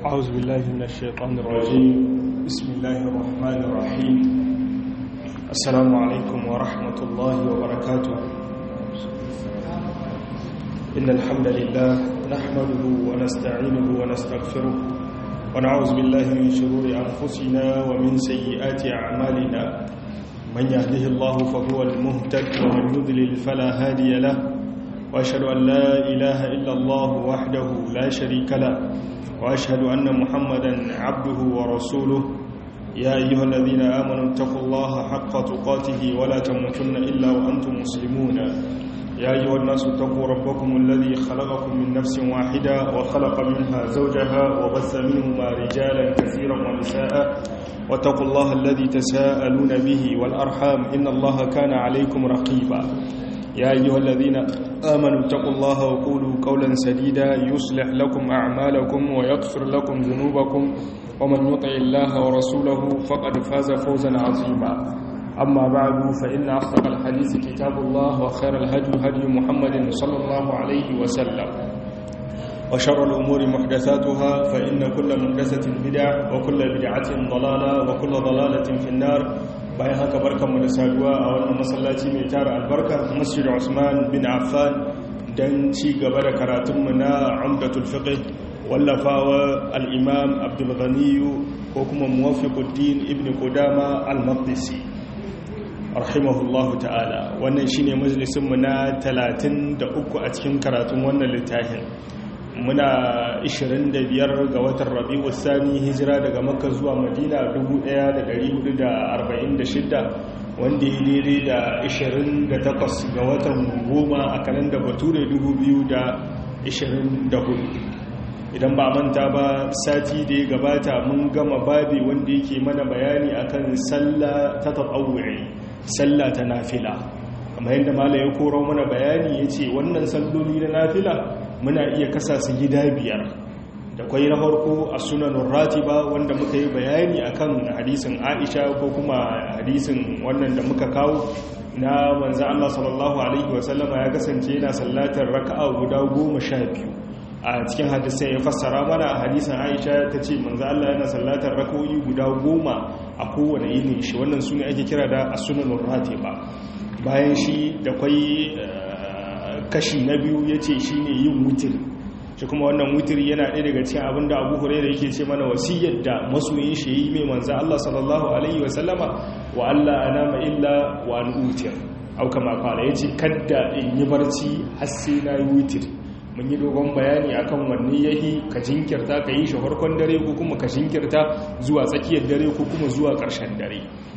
أعوذ بالله من الشيطان الرجيم بسم الله الرحمن الرحيم السلام عليكم ورحمة الله وبركاته إن الحمد لله نحمده ونستعينه ونستغفره ونعوذ بالله من شرور أنفسنا ومن سيئات أعمالنا من يهده الله فهو المهتد ومن يضلل فلا هادي له وأشهد أن لا إله إلا الله وحده لا شريك له وأشهد أن محمدا عبده ورسوله يا أيها الذين آمنوا اتقوا الله حق تقاته ولا تموتن إلا وأنتم مسلمون يا أيها الناس اتقوا ربكم الذي خلقكم من نفس واحدة وخلق منها زوجها وبث منهما رجالا كثيرا ونساء واتقوا الله الذي تساءلون به والأرحام إن الله كان عليكم رقيبا يا أيها الذين آمنوا اتقوا الله وقولوا قولا سديدا يصلح لكم أعمالكم ويغفر لكم ذنوبكم ومن يطع الله ورسوله فقد فاز فوزا عظيما أما بعد فإن أصدق الحديث كتاب الله وخير الهدي هدي محمد صلى الله عليه وسلم وشر الأمور محدثاتها فإن كل محدثة بدعة وكل بدعة ضلالة وكل ضلالة في النار bayan haka barkanmu da saduwa a wannan masallaci mai tara albarka masjid Usman bin Affan dan ci gaba da karatunmu na Umdatul Fiqh wallafawa al-Imam Abdul Ghani ko kuma Muwaffiquddin Ibn Qudama al-Maqdisi rahimahullahu ta'ala wannan shine majalisin mu na 33 a cikin karatun wannan littafin muna 25 ga watan rabi'u sani hijira daga makka zuwa madina 1446 wanda ya daidai da 28 ga watan goma a kanan da bature 2024 idan ba manta ba sati da ya gabata mun gama babi wanda yake mana bayani akan sallah ta taɓawuri sallah ta nafila kamar yadda mala ya koro mana bayani ya ce wannan salloli na nafila muna iya kasa su gida biyar da kwai na farko a sunanun ratiba wanda muka yi bayani akan hadisin aisha ko kuma hadisin wannan da muka kawo na manzan Allah sallallahu Alaihi wasallama ya kasance yana sallatar raka'a guda goma sha biyu a cikin hadisai ya fassara mana a hadisin aisha ta ce manzan Allah yana sallatar raka'o'i guda goma a kowane yini shi wannan su ne ake kira da a sunanun ratiba bayan shi da kwai kashi na biyu ya ce shi ne yin wutir shi kuma wannan wutir yana ɗaya daga cikin abin da abu hure da yake ce mana wasiyyar da masoyin shi yi mai manzan Allah sallallahu Alaihi wasallama wa Allah ana illa wa an wutir auka makwala ya ce kadda in yi barci har sai na yi wutir mun yi dogon bayani akan wanne yahi ka jinkirta ka yi shi farkon dare ko kuma ka jinkirta zuwa tsakiyar dare ko kuma zuwa ƙarshen dare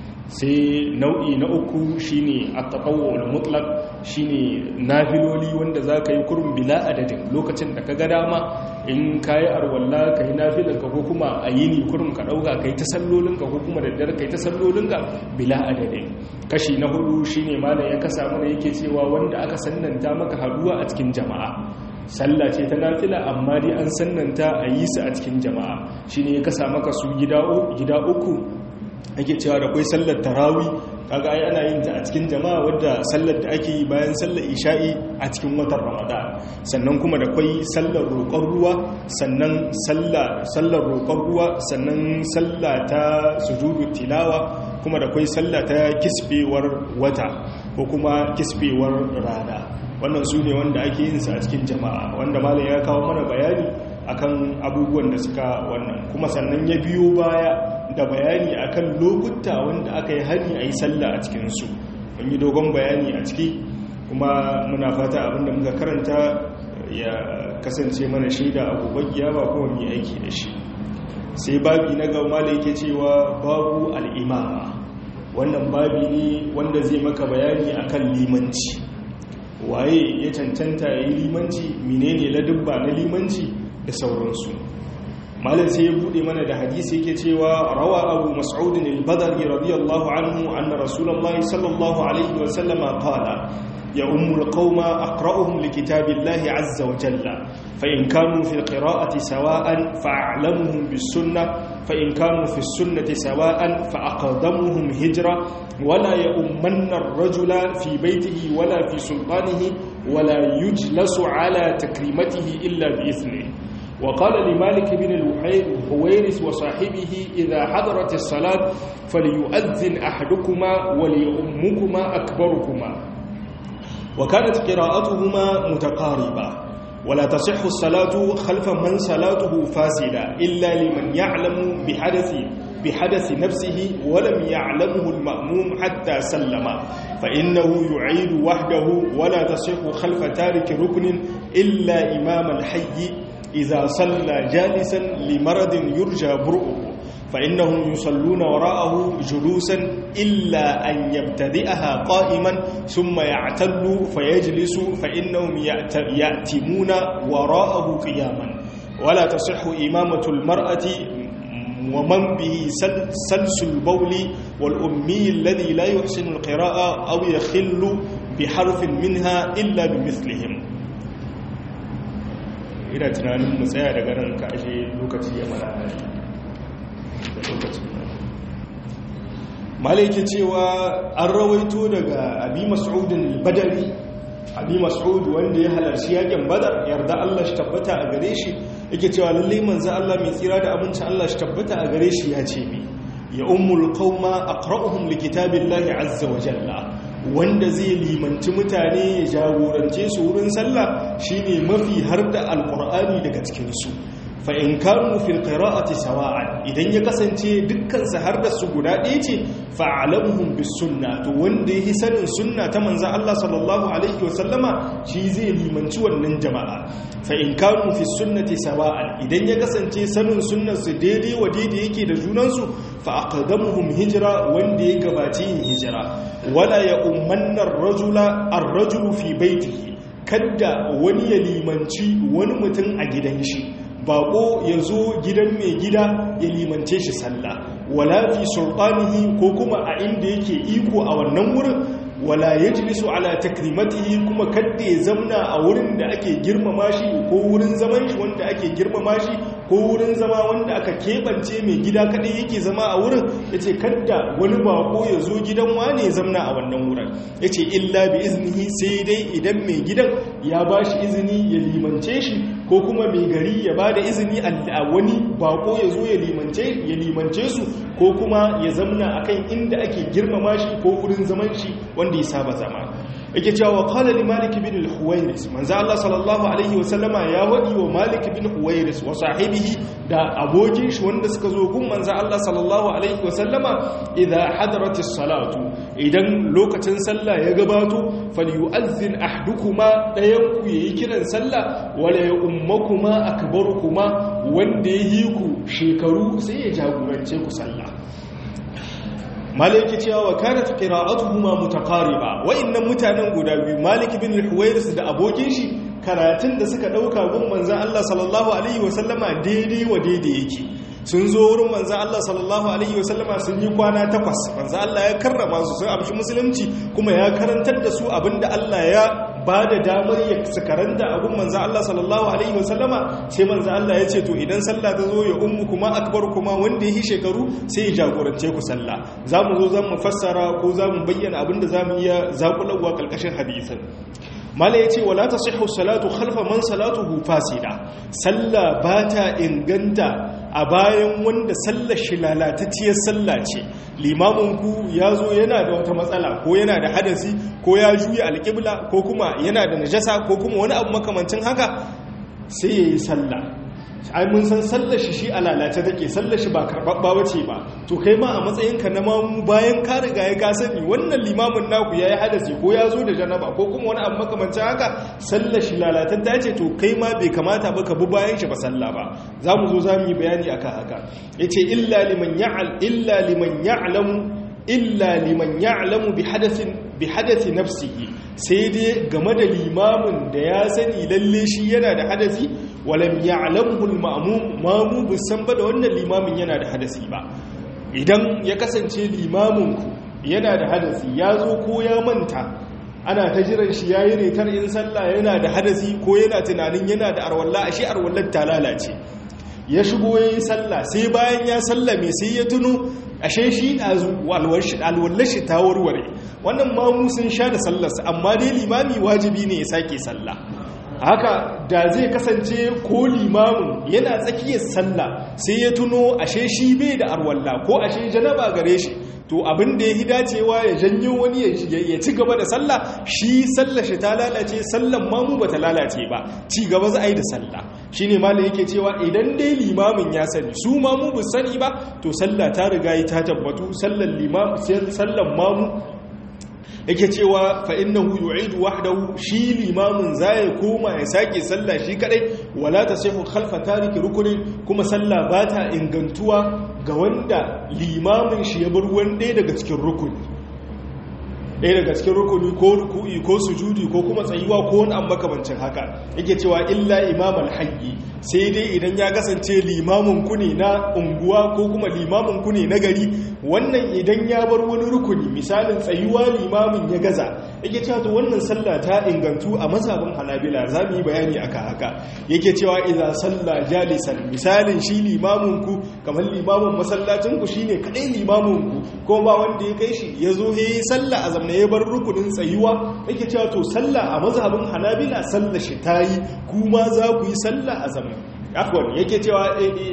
sai nau'i na uku shine at-tatawwul mutlaq shine nafiloli wanda zaka yi kurun bila adadin lokacin da kaga dama in kai arwalla kai nafilan ka ko kuma ayini kurun ka dauka kai ta sallolin ka ko kuma da dare kai ta sallolin ka bila adadin kashi na hudu shine malam ya kasa mana yake cewa wanda aka sannanta maka haduwa a cikin jama'a sallah ce ta nafila amma dai an sannanta a yi su a cikin jama'a shine ya kasa maka su gida uku ake cewa da kwai sallar tarawi kaga ai ana yin ta a cikin jama'a wadda sallar da ake yi bayan sallar isha'i a cikin watan ramadan sannan kuma da kwai sallar roƙon ruwa sannan sallar roƙon ruwa sannan sallah ta sujudu tilawa kuma da kwai sallah ta kisbewar wata ko kuma kisbewar rana wannan su ne wanda ake yin sa a cikin jama'a wanda malam ya kawo mana bayani akan abubuwan da suka wannan kuma sannan ya biyo baya da bayani akan lokuta wanda aka yi hari a yi sallah a cikinsu mun yi dogon bayani a ciki kuma muna fata abinda muka karanta ya kasance mana shaida a gobe ba kuma mu aiki da shi sai babi na gama da yake cewa babu al'imama wannan babi ne wanda zai maka bayani akan limanci waye ya cancanta ya yi limanci menene ladubba na limanci da sauransu malam sai ya bude mana da hadisi yake cewa rawa abu mas'ud al-badri radiyallahu anhu anna rasulullahi sallallahu alaihi wa sallama qala ya ummul qauma aqra'uhum likitabillahi azza wa jalla fa in kanu fi al-qira'ati sawa'an fa'lamuhum bis-sunnah fa in kanu fi as-sunnati sawa'an fa aqdamuhum hijra wala ya ummanna ar-rajula fi baytihi wala fi sultanihi wala yujlasu ala takrimatihi illa bi ithnihi وقال لمالك بن الحويرث وصاحبه إذا حضرت الصلاة فليؤذن أحدكما وليؤمكما أكبركما وكانت قراءتهما متقاربة ولا تصح الصلاة خلف من صلاته فاسدة إلا لمن يعلم بحدث بحدث نفسه ولم يعلمه المأموم حتى سلم فإنه يعيد وحده ولا تصح خلف تارك ركن إلا إمام الحي إذا صلى جالسا لمرض يرجى برؤه فإنهم يصلون وراءه جلوسا إلا أن يبتدئها قائما ثم يعتل فيجلس فإنهم يأتمون وراءه قياما ولا تصح إمامة المرأة ومن به سلس البول والأمي الذي لا يحسن القراءة أو يخل بحرف منها إلا بمثلهم ina tunanin mu tsaya daga nan ka ashe lokaci ya mana lokaci malaiki cewa an rawaito daga abi mas'udin al-badari abi mas'ud wanda ya halarci yakin badar yarda Allah shi tabbata a gare shi yake cewa lalle manzo Allah mai tsira da aminci Allah shi tabbata a gare shi ya ce mi ya ummul qauma aqra'uhum likitabillahi azza wa jalla wanda zai limanci mutane ya jagorance su wurin sallah shine mafi har da alqur'ani daga cikin su fa in kanu fil qira'ati sawa'an idan ya kasance dukkan su har da su guda ɗaya ce fa alamuhum bis sunna to wanda yi sanin sunna ta manzon Allah sallallahu alaihi wa sallama shi zai limanci wannan jama'a fa in kanu fi sunnati sawa'an idan ya kasance sanin sunnar su daidai wa daidai yake da junan su fa aqdamuhum hijra wanda ya gabaci yin hijira wala ya ummanna ar-rajula ar-rajulu fi baitihi kadda wani ya limanci wani mutum a gidan shi bako ya zo gidan mai gida ya limance shi sallah wala fi sultanihi ko kuma a inda yake iko a wannan wurin wala yajlisu ala takrimatihi kuma kadda ya zamna a wurin da ake girmama shi ko wurin zaman shi wanda ake girmama shi ko wurin zama wanda aka keɓance mai gida kadai yake zama a wurin yace kadda wani bako ya zo gidan wane ya zamna a wannan wurin yace illa bi iznihi sai dai idan mai gidan ya bashi izini ya limance shi ko kuma mai gari ya ba da izini a wani bako ya zo ya limance su ko kuma ya zamna akan inda ake girmama shi ko wurin zaman shi wanda ya saba zama yake cewa qala li malik bin al-huwairis manzo Allah sallallahu alaihi wa sallama ya wadi wa malik bin huwairis wa sahibihi da abokin shi wanda suka zo gun manzo Allah sallallahu alaihi wa sallama idza hadarat as-salatu idan lokacin sallah ya gabato falyu'azzin ahdukuma dayan ku yayi kiran sallah wala ya ummakuma akbarukuma wanda yayi ku shekaru sai ya jagorance ku sallah maliki cewa wa kanat qira'atuhuma mutaqariba wa'annan mutanen guda biyu malik bin al-huwairis da abokin shi karatun da suka dauka gun manzon Allah sallallahu alaihi wasallama daidai wa daidai yake sun zo wurin manzon Allah sallallahu alaihi wasallama sun yi kwana takwas manzon Allah ya karrama su sun amshi musulunci kuma ya karantar da su abinda Allah ya ba da damar ya su karanta abin manzan Allah sallallahu Alaihi wasallama sai manzan Allah ya ce to idan sallah ta zo ya ummu kuma akbar kuma wanda ya yi shekaru sai ya jagorance ku sallah za mu zo za mu fassara ko za mu bayyana abin da za mu iya zaƙulawa ƙarƙashin hadisin mala ya ce wala ta sihu salatu khalfa man salatuhu fasida sallah ba ta inganta a bayan wanda sallar shi lalatacciyar sallah ce limaminku ya zo yana da wata matsala ko yana da hadasi ko ya juya alƙibla ko kuma yana da najasa ko kuma wani abu makamancin haka sai ya yi sallah ai mun san sallar shi shi a lalace take sallar shi ba karɓaɓɓa wace ba to kai ma a matsayinka na mamu bayan ka riga ya ka sani wannan limamin naku ya yi hadasi ko ya zo da janaba ko kuma wani abu makamancin haka sallar shi lalatan ta ce to kai ma bai kamata ba ka bi bayan shi ba sallah ba za mu zo za mu yi bayani akan haka ya ce illa liman ya'al illa liman ya'lamu illa liman ya'lamu bi hadathin bi hadathi nafsihi sai dai game da limamin da ya sani lalle shi yana da hadasi walam ya'lamuhu al-ma'mum mamu bisan ba da wannan limamin yana da hadasi ba idan ya kasance limamin ku yana da hadasi ya zo ko ya manta ana ta jiran shi yayi retar in sallah yana da hadasi ko yana tunanin yana da arwalla ashe arwallar ta lalace ya shigo yayi sallah sai bayan ya sallame sai ya tuno ashe shi ɗazu alwallar shi ta warware wannan mamu sun sha da sallarsa amma dai limami wajibi ne ya sake sallah haka da zai kasance ko limamin yana tsakiyar sallah sai ya tuno ashe shi bai da arwalla ko ashe janaba gare shi to abin da ya hi dacewa ya janyo wani ya ci gaba da sallah shi sallah shi ta lalace sallan mamu ba ta lalace ba ci gaba za a yi da sallah shi ne malin yake cewa idan dai limamin ya sani su mamu bu sani ba to sallah ta riga yi ta tabbatu sallan mamu yake cewa fa innahu yu'idu wahdahu shi limamin zai koma ya sake sallah shi kadai wala tasihu khalfa tariki rukunin kuma sallah bata ingantuwa ga wanda limamin shi ya bar wani ɗaya daga cikin rukuni ɗaya daga cikin rukuni ko ruku'i ko sujudi ko kuma tsayuwa ko wani an makamancin haka yake cewa illa imam alhayyi sai dai idan ya kasance limamin ku ne na unguwa ko kuma limamin ku ne na gari wannan idan ya bar wani rukuni misalin tsayuwa limamin ya gaza yake cewa to wannan sallah ta ingantu a mazhabin hanabila za mu yi bayani aka haka yake cewa idza salla jalisan misalin shi limamin ku kamar limamin masallacin ku shine kadai limamin ku ko ba wanda ya kai shi yazo yayi sallah a zamna ya bar rukunin tsayuwa yake cewa to sallah a mazhabin hanabila sallah shi tayi kuma za ku yi sallah a zamna afwan yake cewa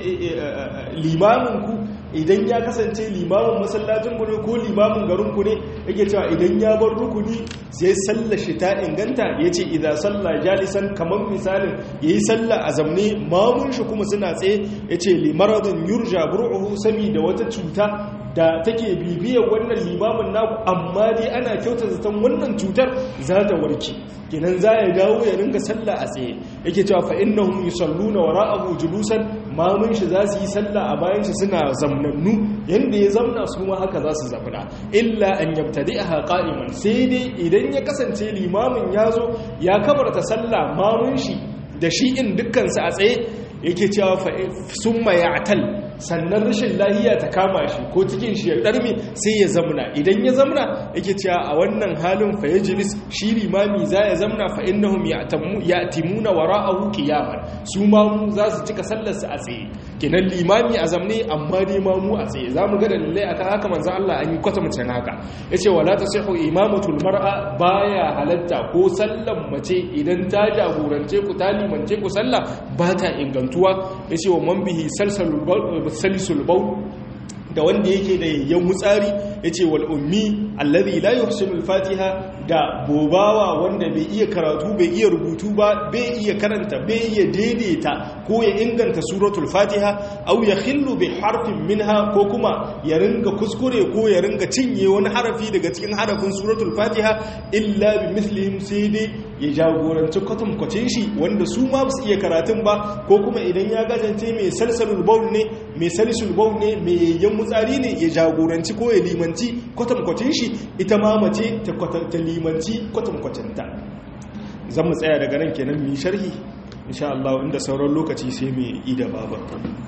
limamin ku idan ya kasance limamin masallacin ku ne ko limamin garin ku ne yake cewa idan ya bar rukuni sai sallar shi ta inganta yace idza salla jalisan kamar misalin yayi sallah a zamne mamun shi kuma suna tsaye yace li maradin yurja bur'uhu sami da wata cuta da take bibiyar wannan limamin naku amma dai ana kyauta zaton wannan cutar za ta warke kenan za ya dawo ya ringa sallah a tsaye yake cewa fa innahum yusalluna wara'ahu julusan mamun shi za su yi sallah a bayan shi suna zamnannu yanda ya zamna su ma haka za su zamna illa an yabtadi'aha qa'iman sai dai idan ya kasance limamin ya zo ya kabarta sallah mamun shi da shi in dukkan su a tsaye yake cewa fa summa ya'tal sannan rashin lahiya ta kama shi ko cikin shi ya ɗarmi sai ya zamna idan ya zamna yake cewa a wannan halin fa yajlis shi limami za ya zamna fa innahum ya'timuna wara'ahu qiyaman su ma mu za su cika sallar su a tsaye kenan limami a zamne amma dai ma mu a tsaye zamu ga dalilai akan haka manzo Allah an yi kwata mutane haka yace wala tasihu imamatul mar'a baya halatta ko sallan mace idan ta jagorance ku ta limance ku sallah ba ta ingantuwa yace wa man bihi salsalul salisul baul da wanda yake da yayyan mutsari yace wal ummi alladhi la yuhsinu al-fatiha da bobawa wanda bai iya karatu bai iya rubutu ba bai iya karanta bai iya daidaita ko ya inganta suratul fatiha aw yakhillu bi harfin minha ko kuma ya ringa kuskure ko ya ringa cinye wani harafi daga cikin harafin suratul fatiha illa bi mithlihim sai dai ya jagoranci kwatankwacin shi wanda su ma su iya karatun ba ko kuma idan ya gajance mai salsalul baul ne mai salisul baul ne mai yayyan mutsari ne ya jagoranci ko ya limanci kwatankwacin shi ita ma mace ta limanci kwatankwacinta zan mu tsaya daga nan kenan mi sharhi insha Allah inda sauran lokaci sai mai ida babar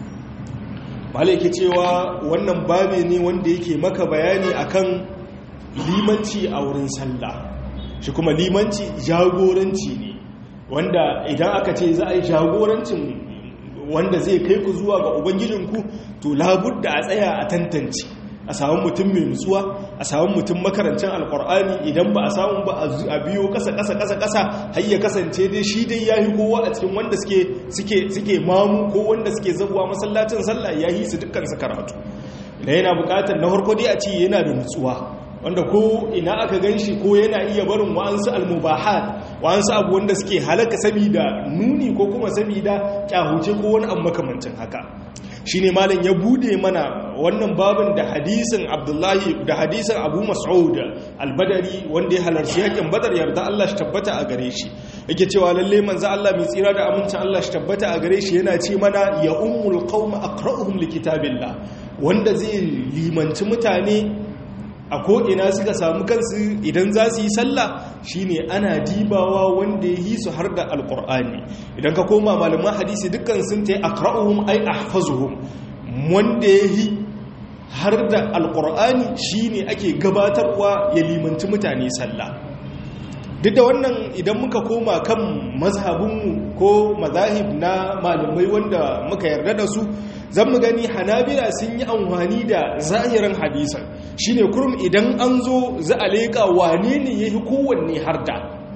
malai ke cewa wannan babe ne wanda yake maka bayani akan limanci a wurin sallah shi kuma limanci jagoranci ne wanda idan aka ce za a yi jagorancin wanda zai kai ku zuwa ga ubangijinku to labudda a tsaya a tantance a samun mutum mai nutsuwa a samun mutum makarancin alkur'ani idan ba a samun ba a biyo kasa kasa kasa kasa har ya kasance dai shi dai yayi kowa a cikin wanda suke suke suke mamu ko wanda suke zabuwa masallacin sallah yayi su dukkan su karatu idan yana bukatar na farko dai a ce yana da nutsuwa wanda ko ina aka gan shi ko yana iya barin wa'ansu almubahat wa'ansu abu wanda suke halaka sabida nuni ko kuma sabida kyahuce ko wani abu makamancin haka shi ne malin ya bude mana wannan babin da hadisin abdullahi da hadisin abu mas'ud albadari wanda ya halarci yakin badar yarda Allah shi tabbata a gare shi yake cewa lalle manzo Allah mai tsira da amincin Allah shi tabbata a gare shi yana ce mana ya ummul qaum aqra'uhum likitabillah wanda zai limanci mutane a ko'ina suka samu kansu idan za su yi sallah shine ana dibawa wanda ya yi su har da alkur'ani idan ka koma malaman hadisi dukkan sun ta yi akra'uhum ai ahfazuhum wanda ya yi har da alkur'ani shine ake gabatarwa ya limanci mutane sallah duk da wannan idan muka koma kan mazhabinmu ko mazahib na malamai wanda muka yarda da su zan mu gani hanabila sun yi amfani da zahirin hadisan shine kurum idan an zo za a leƙa wane ne ya yi kowanne har da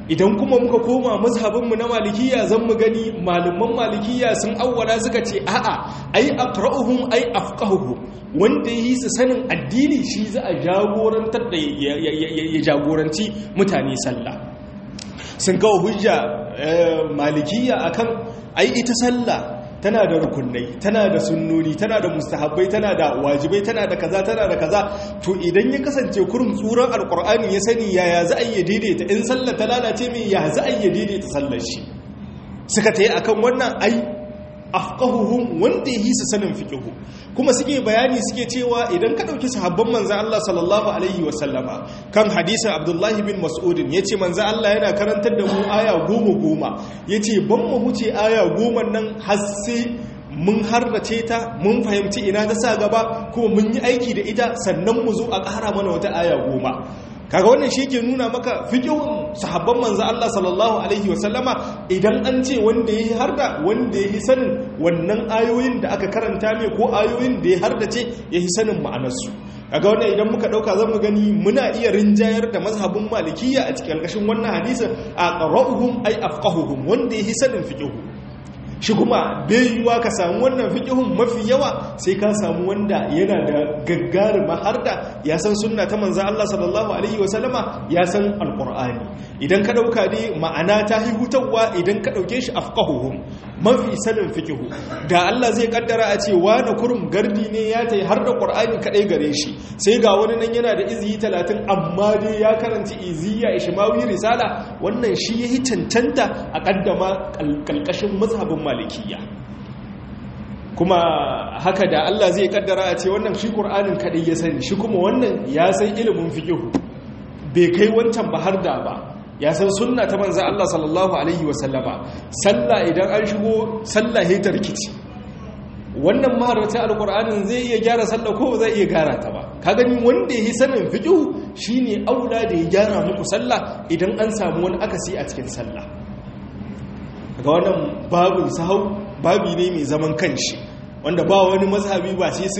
idan kuma muka koma mazhabinmu na malikiya zan mu gani malaman malikiya sun awwala suka ce a'a ai aqra'uhum ai afqahuhum wanda yi su sanin addini shi za a jagorantar da ya jagoranci mutane sallah sun kawo hujja malikiya akan ai ita sallah tana da rukunai tana da sunnoni tana da mustahabbai tana da wajibai tana da kaza tana da kaza to idan ya kasance kurum tsuran alkur'ani ya sani yaya za a yi daidaita in sallar ta lalace mai ya za a yi daidaita sallar shi suka ta yi akan wannan ai afqahuhum wanda yi su sanin fiqhu kuma suke bayani suke cewa idan ka dauki sahabban manzon Allah sallallahu alaihi wa sallama kan hadisin Abdullah bin Mas'ud yace manzon Allah yana karantar da mu aya goma goma yace ban mu huce aya goma nan har sai mun harrace ta mun fahimci ina ta sa gaba kuma mun yi aiki da ita sannan mu zo a ƙara mana wata aya goma kaga wannan shi ke nuna maka fiqhun sahabban manzo Allah sallallahu alaihi wasallama idan an ce wanda yayi harda wanda yayi sanin wannan ayoyin da aka karanta mai ko ayoyin da ya hardace yayi sanin ma'anarsu kaga wannan idan muka dauka zamu gani muna iya rinjayar da mazhabin malikiyya a cikin ƙarshen wannan hadisin aqra'uhum ay afqahuhum wanda yayi sanin fiqhu shi kuma bai yiwuwa ka samu wannan fiƙihun mafi yawa sai ka samu wanda yana da gaggarima har da ya san sunna ta manzan Allah sallallahu Alaihi wasallama ya san alƙur'ani idan ka ɗauka ne ma'ana ta hutawa idan ka ɗauke shi afƙahuhun mafi sanin fiƙihu da Allah zai ƙaddara a ce wani kurum gardi ne ya ta har da ƙur'ani kaɗai gare shi sai ga wani nan yana da iziyi talatin amma dai ya karanci iziya ishimawi risala wannan shi ya yi cancanta a ƙaddama ƙalƙashin mazhabin malikiya kuma haka da Allah zai kaddara a ce wannan shi Qur'anin kadai ya sani shi kuma wannan ya san ilimin fiqh bai kai wancan ba har da ba ya san sunna ta manzo Allah sallallahu alaihi wasallama sallah idan an shigo sallah he tarkici wannan maharata alqur'anin zai iya gyara sallah ko zai iya gyara ta ba ka gani wanda yi sanin fiqh shine aula da ya gyara muku sallah idan an samu wani akasi a cikin sallah ga wannan babin sahau babi ne mai zaman kanshi wanda ba wani mazhabi ba sai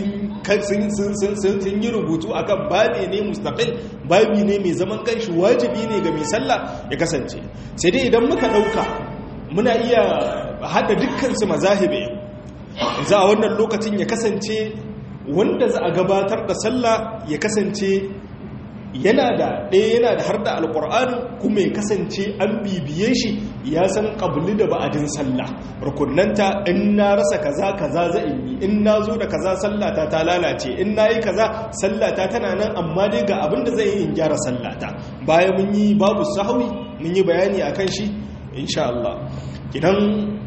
sun yi rubutu akan babi ne mustaqil babi ne mai zaman kanshi wajibi ne ga mai sallah ya kasance sai dai idan muka dauka muna iya hada dukkan su mazahibe za a wannan lokacin ya kasance wanda za a gabatar da sallah ya kasance yana da ɗaya yana da har da alƙur'ani kuma ya kasance an bibiye shi ya san ƙabli da ba'adin sallah rukunanta in na rasa kaza kaza za in yi in na zo da kaza sallata ta lalace in na yi kaza sallata tana nan amma dai ga abin da zai yi in gyara sallata bayan mun yi babu sahawi mun yi bayani a kan shi insha Allah idan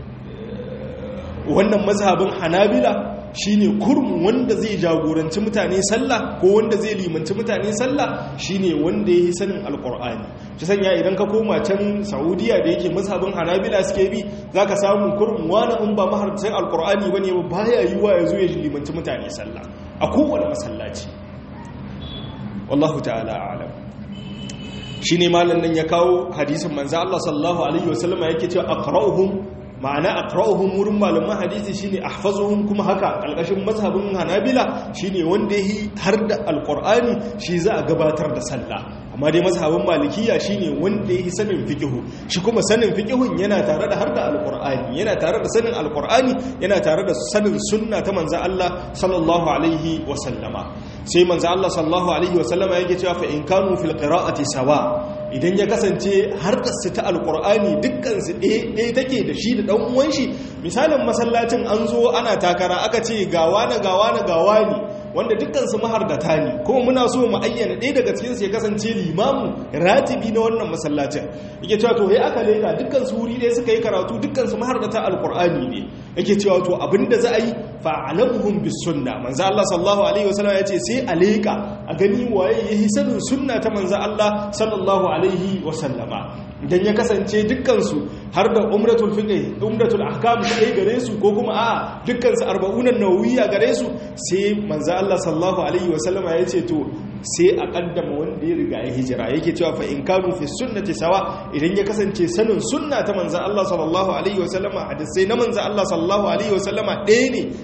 wannan mazhabin hanabila shine kurmu wanda zai jagoranci mutane sallah ko wanda zai limanci mutane sallah shine wanda yi sanin alqur'ani shi sanya idan ka koma can saudiya da yake mazhabin hanabila suke bi zaka samu kurmu wani in ba maharcin alqur'ani bane ba baya yiwa yazo ya limanci mutane sallah a kowane masallaci wallahu ta'ala a'lam shine malam nan ya kawo hadisin manzo Allah sallallahu alaihi wasallama yake cewa aqra'uhum ma'ana aqra'uhum wurin malaman hadisi shine ahfazuhum kuma haka alƙashin mazhabin hanabila shine wanda yi har da alqur'ani shi za a gabatar da sallah amma dai mazhabin malikiya shine wanda yi sanin fiqhu shi kuma sanin fiqhun yana tare da har da alqur'ani yana tare da sanin alqur'ani yana tare da sanin sunna ta manzo Allah sallallahu alaihi wa sallama sai manzo Allah sallallahu alaihi wa sallama yake cewa fa in kanu fil qira'ati sawa idan ya kasance harkarsu ta alkur'ani dukkansu ɗaya take da shi da ɗan uwan shi misalin masallacin an zo ana takara aka ce gawa na gawa na gawa ne wanda dukkansu mahardata ne kuma muna so mu ayyana ɗaya daga cikinsu ya kasance limamu ratibi na wannan masallacin yake cewa to ya aka leka dukkansu wuri ɗaya suka yi karatu dukkansu mahardata alkur'ani ne yake cewa to abinda za a yi fa'alamuhum bis sunna manzo Allah sallallahu alaihi wasallam ya ce sai a leka a gani waye yayi sanin sunna ta manzo Allah sallallahu alaihi wasallama idan ya kasance dukkansu har da umratul fiqh umratul ahkam sai gare su ko kuma a dukkansu arba'unan nawawiyya gare su sai manzo Allah sallallahu alaihi wasallama ya ce to sai a kaddama wanda ya riga ya hijira yake cewa fa in kanu fi sunnati sawa idan ya kasance sanin sunna ta manzo Allah sallallahu alaihi wasallama hadisai na manzo Allah sallallahu alaihi wasallama ɗaya ne dukkan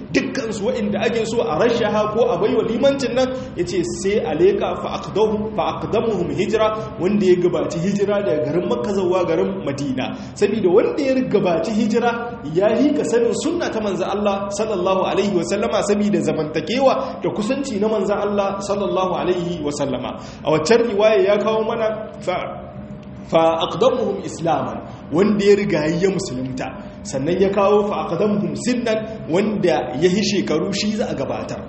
dukkan su waɗanda ake so a rashaha ko a baiwa limancin nan yace sai a leka fa aqdamu fa aqdamuhum hijra wanda ya gabaci hijira daga garin Makka zuwa garin Madina saboda wanda ya gabaci hijira ya yi ka sanin sunna ta manzo Allah sallallahu alaihi wa sallama saboda zamantakewa da kusanci na manzo Allah sallallahu alaihi wa sallama a waccan riwaya ya kawo mana fa fa aqdamuhum islaman wanda ya riga ya musulunta sannan ya kawo fa aqdamuhum sinnan wanda ya yi shekaru shi za a gabatar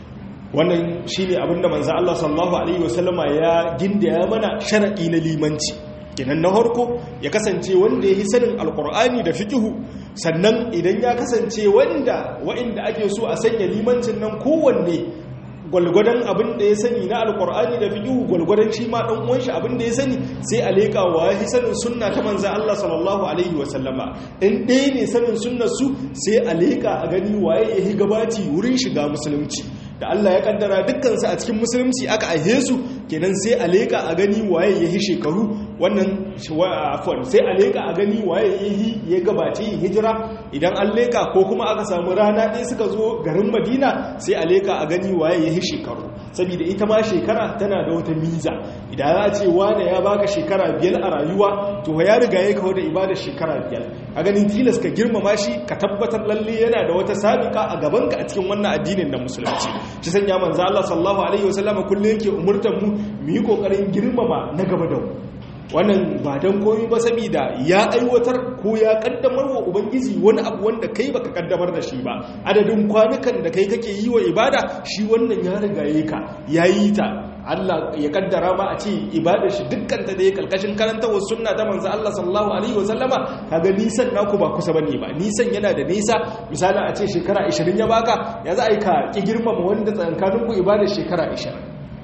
wannan shine abinda manzo Allah sallallahu alaihi wasallama ya gindaya mana shar'i na limanci kinan na harko ya kasance wanda ya yi sanin alkur'ani da fikihu sannan idan ya kasance wanda wa'inda ake so a sanya limancin nan kowanne gwalgwadon abin da ya sani na alkur'ani da fiƙihu gwalgwadon shi ma ɗan uwanshi abin da ya sani sai a leƙa wa ya sanin sunna ta manzan Allah sallallahu alaihi wasallama in ɗaya ne sanin sunnar su sai a leƙa a gani waye ya yi gabaci wurin shiga musulunci da Allah ya kaddara dukkansu a cikin musulunci aka aihe su kenan sai a leƙa a gani waye ya yi shekaru wannan afwan sai a leƙa a gani waye ya yi ya gabace yin hijira idan an leƙa ko kuma aka samu rana ɗaya suka zo garin madina sai a leƙa a gani waye ya yi shekaru saboda ita ma shekara tana da wata miza idan za a ce wane ya baka shekara biyar a rayuwa to ya riga ya kawo da ibadar shekara biyar a ganin tilas ka girmama shi ka tabbatar lalle yana da wata sabika a gabanka a cikin wannan addinin da musulunci shi sanya manzo Allah sallallahu alaihi wasallam kullum yake umurtar mu mu yi kokarin girmama na gaba da mu wannan ba don komi ba saboda ya aiwatar ko ya kaddamar wa ubangiji wani abu wanda kai baka kaddamar da shi ba adadin kwanukan da kai kake yi wa ibada shi wannan ya rigaye ka ya yi ta Allah ya kaddara ma a ce ibada shi dukkan ta da ya kalkashin karantawar sunna ta manzo Allah sallallahu alaihi wasallama kaga nisan naku ba kusa bane ba nisan yana da nisa misali a ce shekara 20 ya baka ya za a yi ka ki girmama wanda tsakaninku ibada shekara 20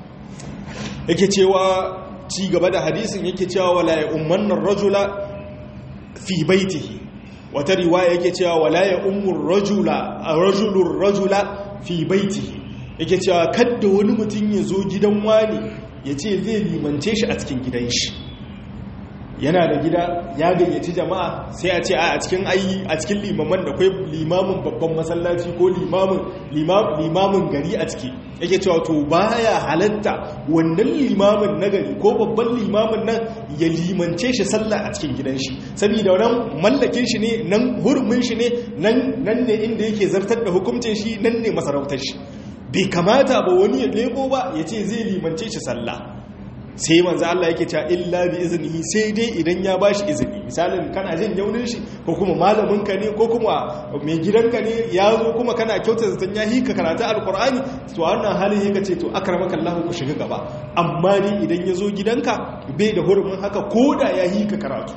yake cewa ci gaba da hadisin yake cewa wala ya ummannar rajula fi baitihi wata riwaya yake cewa wala ya ummur rajula rajulur rajula fi baitihi yake cewa kadda wani mutum ya zo gidan wani ya ce zai limance shi a cikin gidan shi yana da gida ya gayyaci jama'a sai a ce a cikin ayi a cikin limaman da kai limamin babban masallaci ko limamin limamin gari a ciki yake cewa to baya halatta wannan limamin na gari ko babban limamin nan ya limance shi sallah a cikin gidan shi saboda nan mallakin shi ne nan hurumin shi ne nan nan ne inda yake zartar da hukuncin shi nan ne masarautar shi bai kamata ba wani ya lebo ba ya ce zai limance shi sallah sai manzo Allah yake cewa illa bi iznihi sai dai idan ya bashi izini misalin kana jin yaunin shi ko kuma malamin ka ne ko kuma mai gidanka ne ya zo kuma kana kyauta zaton ya hika karatu alqur'ani to wannan halin yake ce to akramaka Allah ku shiga gaba amma ni idan ya zo gidanka bai da hurumin haka koda ya hika karatu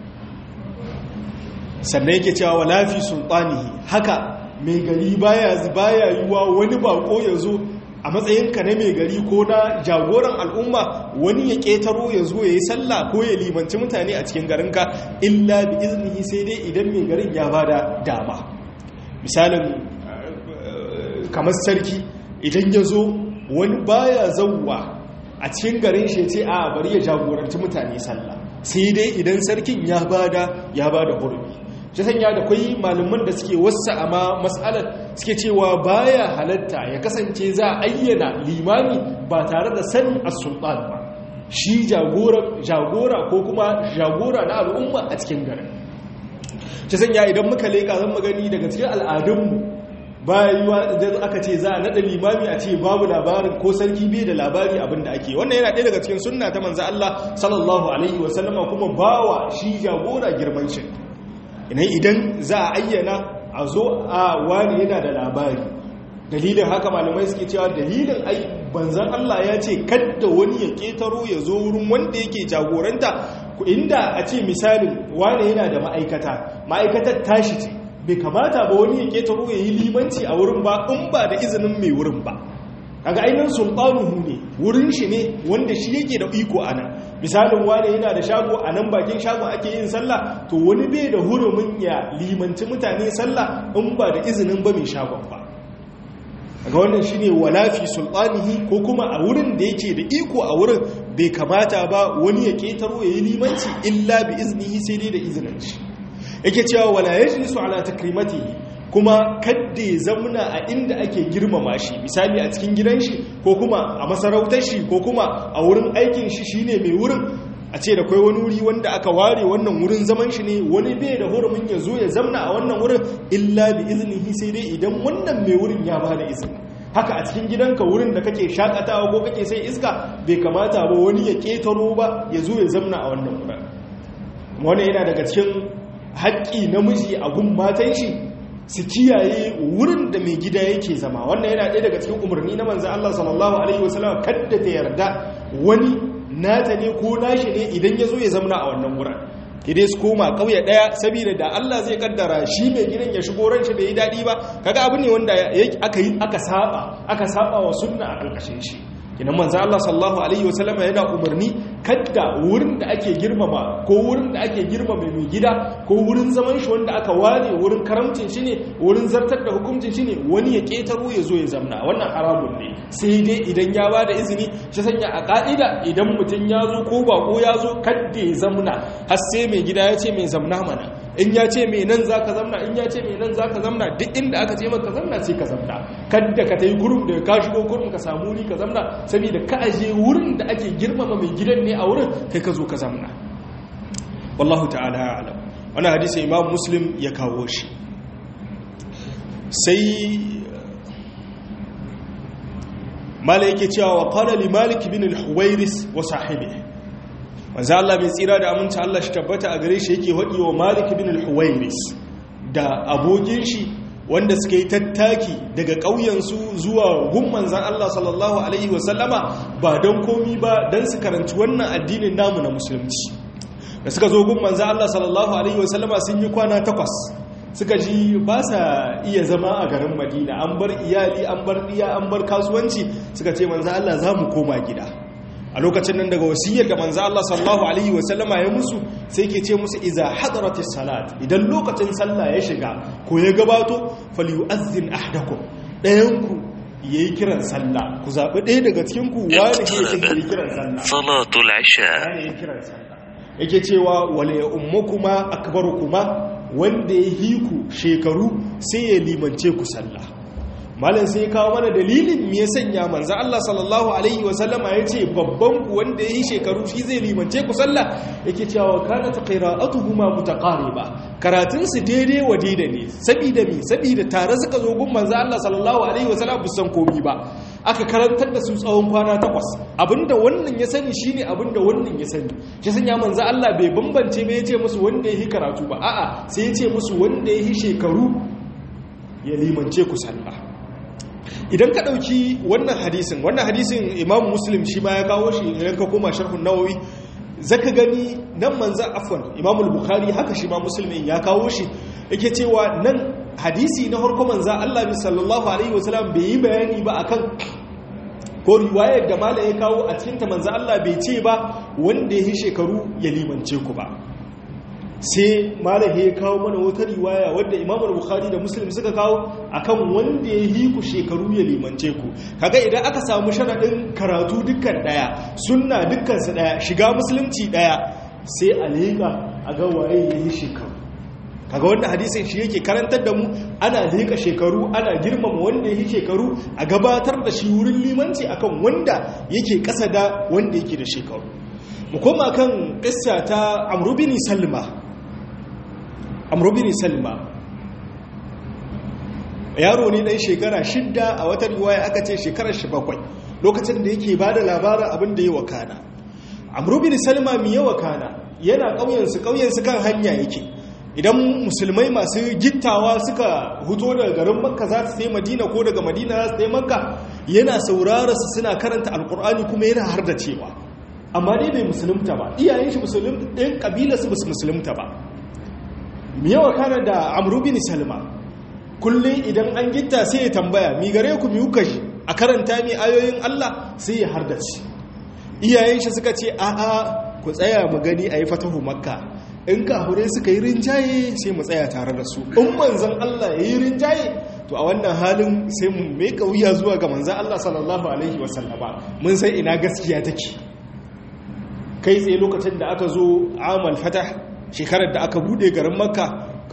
sannan yake cewa wala fi sultanihi haka mai gari baya baya yiwa wani bako ya zo a matsayinka na mai gari ko na jagoran al'umma wani ya ƙetaro ya zo ya yi sallah ko ya limanci mutane a cikin garinka illa bi iznihi sai dai idan mai garin ya ba da dama misalin kamar sarki idan ya zo wani baya zauwa a cikin garin shi ce a bari ya jagoranci mutane sallah sai dai idan sarkin ya ba da ya ba da hurbi shi sanya da kwai malaman da suke wasa amma matsalar suke cewa baya halatta ya kasance za a ayyana limami ba tare da sanin as-sultan ba shi jagora ko kuma jagora na al'umma a cikin garin shi sanya idan muka leka zan magani daga cikin al'adunmu bayuwa idan aka ce za a nada limami a ce babu labarin ko sarki bai da labari abin da ake wannan yana ɗaya daga cikin sunna ta manzo Allah sallallahu alaihi wasallama kuma bawa shi jagora girman shi idan za a ayyana a zo a wani yana da labari dalilin haka malamai suke cewa dalilin ai banzan Allah ya ce kadda wani ya ketaro ya zo wurin wanda yake jagoranta inda a ce misalin wani yana da ma'aikata ma'aikatar tashi ce bai kamata ba wani ya ketaro ya yi limanci a wurin ba in ba da izinin mai wurin ba kaga ainihin sultanuhu ne wurin shi ne wanda shi yake da iko ana misalin wane yana da shago a nan bakin shago ake yin sallah to wani bai da hurumin ya limanci mutane sallah in ba da izinin ba mai shagon ba ga wannan shine walafi sultanihi ko kuma a wurin da yake da iko a wurin bai kamata ba wani ya ketaro ya yi limanci illa bi iznihi sai dai da izinin shi yake cewa wala yajlisu ala takrimatihi kuma kadda ya zamna a inda ake girmama shi misali a cikin gidan shi ko kuma a masarautar shi ko kuma a wurin aikin shi shine mai wurin a ce da kai wani wuri wanda aka ware wannan wurin zaman shi ne wani bai da hurumin ya zo ya zamna a wannan wurin illa bi iznihi sai dai idan wannan mai wurin ya ba da izini haka a cikin gidanka wurin da kake shakatawa ko kake sai iska bai kamata ba wani ya ketaro ba ya zo ya zamna a wannan wurin wani yana daga cikin haƙƙi namiji a gun matan shi su kiyaye wurin da mai gida yake zama wannan yana ɗaya daga cikin umarni na manzan Allah sallallahu alaihi wasallam kadda ta yarda wani nata ne ko nashi ne idan ya zo ya zamna a wannan wurin idai su koma kauye daya saboda da Allah zai kaddara shi mai gidan ya shigo ran shi bai yi dadi ba kaga abu ne wanda aka yi aka saba aka saba wa sunna a karkashin shi kinan manzo Allah sallallahu alaihi wasallam yana umarni kadda wurin da ake girmama ko wurin da ake girmama mai gida ko wurin zaman shi wanda aka ware wurin karamcin shi ne wurin zartar da hukuncin shi ne wani ya ketaro ya zo ya zamna wannan haramun ne sai dai idan ya ba da izini shi sanya a ka'ida idan mutum ya zo ko bako ya zo kadda ya zamna har sai mai gida ya ce mai zamna mana in ya ce mai nan za ka zamna in ya ce mai nan za ka zamna duk inda aka ce maka zamna sai ka zamna kadda ka ta yi gurum da ka shigo gurum ka samu wuri ka zamna saboda ka aje wurin da ake girmama mai gidan ne a wurin kai ka zo ka zamna wallahu ta'ala alam wani hadisi imam muslim ya kawo shi sai mala yake cewa wa qala li malik bin al-huwairis wa sahibihi manzo Allah bai tsira da aminci Allah shi tabbata a gare shi yake hadi wa Malik ibn al-Huwairis da abokin shi wanda suka yi tattaki daga ƙauyen su zuwa gun manzon Allah sallallahu alaihi wa sallama ba don komi ba dan su karanci wannan addinin namu na musulunci da suka zo gun manzon Allah sallallahu alaihi wa sallama sun yi kwana takwas suka ji ba sa iya zama a garin Madina an bar iyali an bar diya an bar kasuwanci suka ce manzon Allah za mu koma gida a lokacin nan daga wasiyar da manzo Allah sallallahu alaihi wasallama ya musu sai ke ce musu iza hadaratis salat idan lokacin sallah ya shiga ko ya gabato falyu'azzin ahdakum dayan ku yayi kiran sallah ku zabi ɗaya daga cikin ku wani ne yake kiran sallah salatul isha yayi kiran sallah yake cewa wala ya ummukuma akbarukuma wanda ya hiku shekaru sai ya limance ku sallah malam sai kawo mana dalilin me ya sanya manzo Allah sallallahu alaihi wasallama yace babban ku wanda yayi shekaru shi zai limance ku sallah yake cewa kana qira'atuhuma mutaqariba karatun su daidai wa daidai ne saboda me saboda tare suka zo gun manzo Allah sallallahu alaihi wasallam busan komi ba aka karantar da su tsawon kwana takwas abinda wannan ya sani shine abinda wannan ya sani shi sanya manzo Allah bai bambance ba yace musu wanda yayi karatu ba a'a sai yace musu wanda yayi shekaru ya limance ku sallah idan ka ɗauki wannan hadisin wannan hadisin imam muslim shi ma ya kawo shi idan ka koma sharhun nawawi zaka gani nan manzan afwan imam bukhari haka shi ma muslimin ya kawo shi yake cewa nan hadisi na harko manzan allah bi sallallahu alaihi wasallam bai yi bayani ba akan ko riwayar da mala ya kawo a cikin ta manzan allah bai ce ba wanda ya yi shekaru ya limance ku ba sai malahi ya kawo mana wata riwaya wadda imamul bukhari da muslim suka kawo akan wanda ya yi ku shekaru ya limance ku kaga idan aka samu sharaɗin karatu dukkan ɗaya sunna dukkan su ɗaya shiga musulunci ɗaya sai a leƙa a ga waye ya yi shekaru kaga wanda hadisin shi yake karantar da mu ana leƙa shekaru ana girmama wanda ya yi shekaru a gabatar da shi wurin limanci akan wanda yake ƙasa da wanda yake da shekaru mu koma kan ƙissa ta amru bin salma amrubin salma yaro ne ɗan shekara shidda a wata riwaya aka ce shekarar shi bakwai lokacin da yake ba da labarin abin da ya wakana amrubin salma mi ya wakana yana ƙauyensu ƙauyensu kan hanya yake idan musulmai masu gittawa suka huto daga garin makka za su sai madina ko daga madina za su sai makka yana saurara su suna karanta alkur'ani kuma yana har da cewa amma dai bai musulunta ba iyayen shi musulun ɗin ƙabilarsu ba su musulunta ba miyawa kana da amru bin salma kullum idan an gitta sai ya tambaya mi gare ku mi kuka shi a karanta mi ayoyin Allah sai ya hardace iyayen shi suka ce a a ku tsaya mu gani ayi fatahu makka in kahure suka yi rinjaye sai mu tsaya tare da su in manzon Allah ya yi rinjaye to a wannan halin sai mu mai wuya zuwa ga manzon Allah sallallahu alaihi wasallama mun sai ina gaskiya take kai tsaye lokacin da aka zo amal fatah shekarar da aka bude garin makka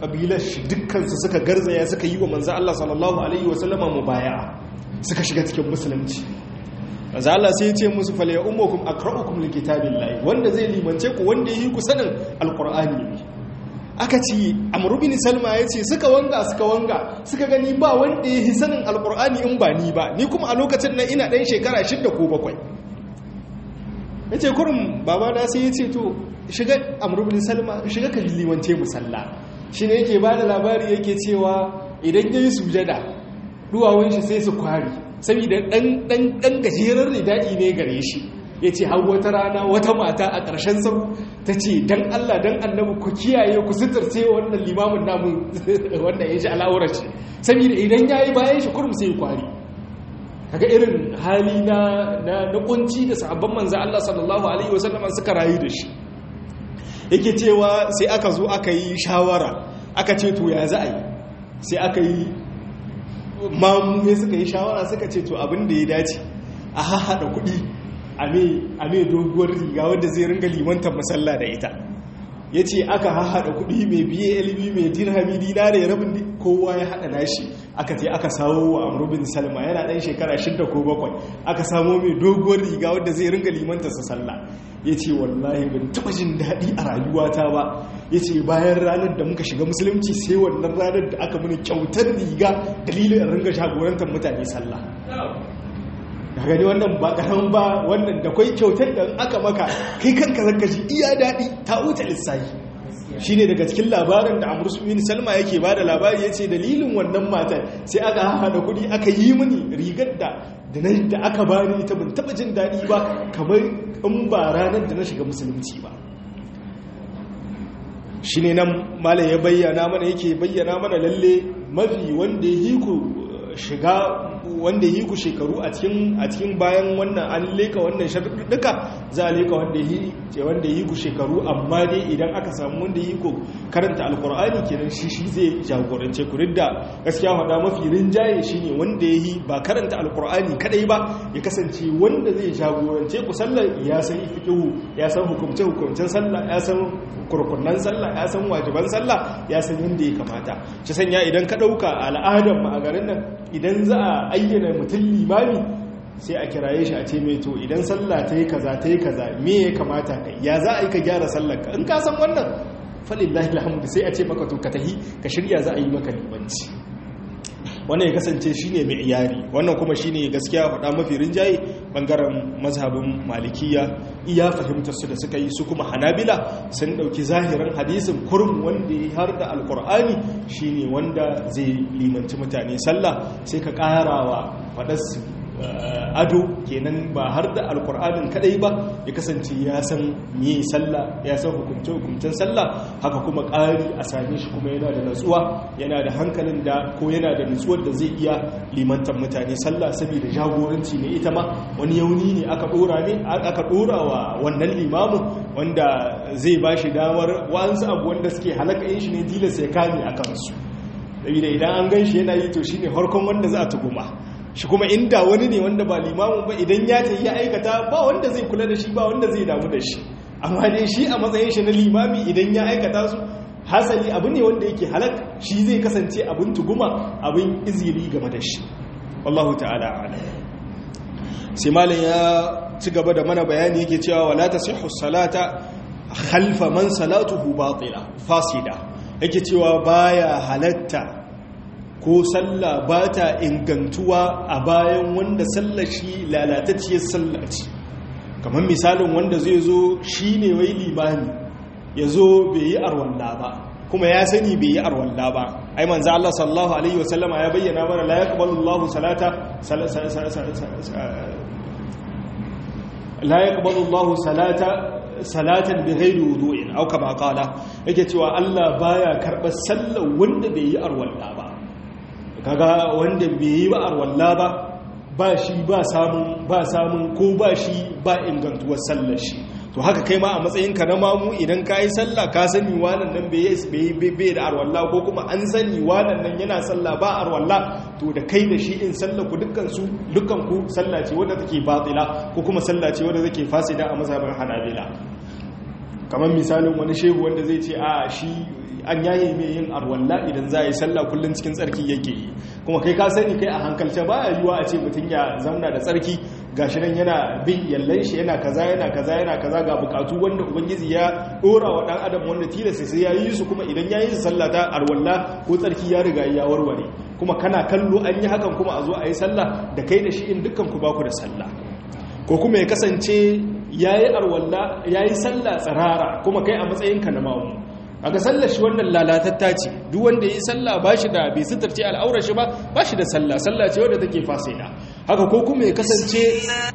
kabilar shi dukkansu suka garzaya suka yi wa manzo Allah sallallahu alaihi wasallama mubaya'a suka shiga cikin musulunci manzo Allah sai ya ce musu fal ya ummukum aqra'ukum likitabillahi wanda zai limance ku wanda yi ku sanin alqur'ani ne aka ce amru bin salma ya ce suka wanga suka wanga suka gani ba wanda ya yi sanin alqur'ani in ba ni ba ni kuma a lokacin nan ina dan shekara 6 ko 7 yace kurum baba na sai ya ce to shiga amru bin salma shiga ka limance musalla shine yake bada labari yake cewa idan yayi sujada duwawun shi sai su kwari saboda ɗan gajerar rida'i ne gare shi ya ce hau wata rana wata mata a ƙarshen sau ta ce don Allah don annabi ku kiyaye ku suturce wannan limamin namu wanda ya shi al'aurar shi saboda idan ya yi bayan shi kurum sai kwari kaga irin hali na na kunci da sahabban manzo Allah sallallahu alaihi wasallam suka rayu da shi yake cewa sai aka zo aka yi shawara aka ce to ya za a yi sai aka yi mamume suka yi shawara suka ce to abin da ya dace a haɗa kuɗi a mai doguwar riga wadda zai ringa limantar masalla da ita ya ce aka haɗa kuɗi mai biye ilimi mai dirhami dina da ya rabin kowa ya haɗa nashi aka ce aka sawo wa amrubin salma yana ɗan shekara shidda ko bakwai aka samo mai doguwar riga wadda zai ringa limantar sa sallah ya ce wallahi ban taɓa jin daɗi a rayuwata ba ya ce bayan ranar da muka shiga musulunci sai wannan ranar da aka mini kyautar riga dalilin ringa shagorantar mutane sallah da gani wannan ba karan ba wannan da kwai kyautar da aka maka kai kanka zaka ji iya daɗi ta wuce lissafi shi ne daga cikin labarin da amur bin salma yake ba da labari ya ce dalilin wannan matar sai aka haɗa kuɗi aka yi mini rigar da da aka bani ita ban taɓa jin daɗi ba kamar in ba ranar da na shiga musulunci ba shi ne nan malam ya bayyana mana yake bayyana mana lalle mafi wanda ya hiku shiga wanda yi ku shekaru a cikin a cikin bayan wannan an leka wannan sharuɗɗuka za a leka wanda yi wanda yi ku shekaru amma dai idan aka samu wanda yi ku karanta alkur'ani kenan shi shi zai jagorance ku da gaskiya faɗa mafi rinjaye shine wanda ya yi ba karanta alkur'ani kadai ba ya kasance wanda zai jagorance ku sallar ya san fiqhu ya san hukumce hukumcen sallah ya san kurkunnan sallah ya san wajiban sallah ya san yadda ya kamata shi sanya idan ka ɗauka al'adar mu a garin nan idan za a ayyana mutum limami sai a kiraye shi a ce mai to idan sallah ta yi kaza ta yi kaza me ya kamata kai ya za a yi ka gyara sallarka in ka san wannan falillahi alhamdu sai a ce maka to ka tahi ka shirya za a yi maka limanci wannan ya kasance shine mai iyari wannan kuma shine gaskiya faɗa mafi rinjaye bangaren mazhabin malikiya iya fahimtar su da suka yi su kuma hanabila sun ɗauki zahirin hadisin kurum wanda ya har da alkur'ani shine wanda zai limanci mutane sallah sai ka ƙarawa faɗarsu ado kenan ba har da alkur'anin kadai ba ya kasance ya san me sallah ya san hukunce hukuncen sallah haka kuma ƙari a same shi kuma yana da natsuwa yana da hankalin da ko yana da natsuwar da zai iya limantar mutane sallah saboda jagoranci ne ita ma wani yauni ne aka dora ne aka dora wa wannan limamin wanda zai ba shi damar wa'ansu abu wanda suke halaka yin shi ne tilasta ya kame a kansu saboda idan an gan shi yana yi to shine harkon wanda za a tuguma shi kuma inda wani ne wanda ba limamin ba idan ya ta yi aikata ba wanda zai kula da shi ba wanda zai damu da shi amma dai shi a matsayin shi na limami idan ya aikata su hasali abu ne wanda yake halak shi zai kasance abin tuguma abin iziri game da shi wallahu ta'ala ala sai malam ya ci gaba da mana bayani yake cewa wala tasihhu salata khalfa man salatuhu batila fasida yake cewa baya halatta ko sallah ba ta ingantuwa a bayan wanda sallah shi lalatacciyar sallah ce kamar misalin wanda zai zo shi ne wai limani ya zo bai yi arwalla ba kuma ya sani bai yi arwalla ba ai manzo Allah sallallahu alaihi wasallama ya bayyana mana la yaqbalu Allahu salata la yaqbalu Allahu salata salatan bi ghairi wudu'in aw kama qala yake cewa Allah baya karbar sallar wanda bai yi arwalla ba kaga wanda bai yi ba arwalla ba ba shi ba samun ba samun ko ba shi ba ingantuwar sallar shi to haka kai ma a matsayinka na mamu idan ka yi sallah ka sani wannan nan bai da arwalla ko kuma an sani wannan nan yana sallah ba arwalla to da kai da shi in sallah ku dukkan su dukkan ku sallah ce wadda take batila ko kuma sallah ce wadda take fasida a mazhabin hanabila kamar misalin wani shehu wanda zai ce a shi an yaye mai yin arwalla idan za a yi sallah kullum cikin tsarki yake yi kuma kai ka sani kai a hankalce ba a yiwuwa a ce mutum ya zamna da tsarki gashi nan yana bin yallan shi yana kaza yana kaza yana kaza ga bukatu wanda ubangiji ya dora wa dan adam wanda tilasta sai ya yi su kuma idan ya yi su sallah ta arwalla ko tsarki ya riga ya warware kuma kana kallo an yi hakan kuma a zo a yi sallah da kai da shi in dukkan ku baku da sallah ko kuma ya kasance yayi arwalla yayi sallah tsarara kuma kai a matsayinka na mamu aka sallar shi wannan lalatatta ce duk wanda yi sallah ba shi da bai sitarce al'aurar shi ba ba shi da sallah sallah ce wadda take fasida haka ko kuma ya kasance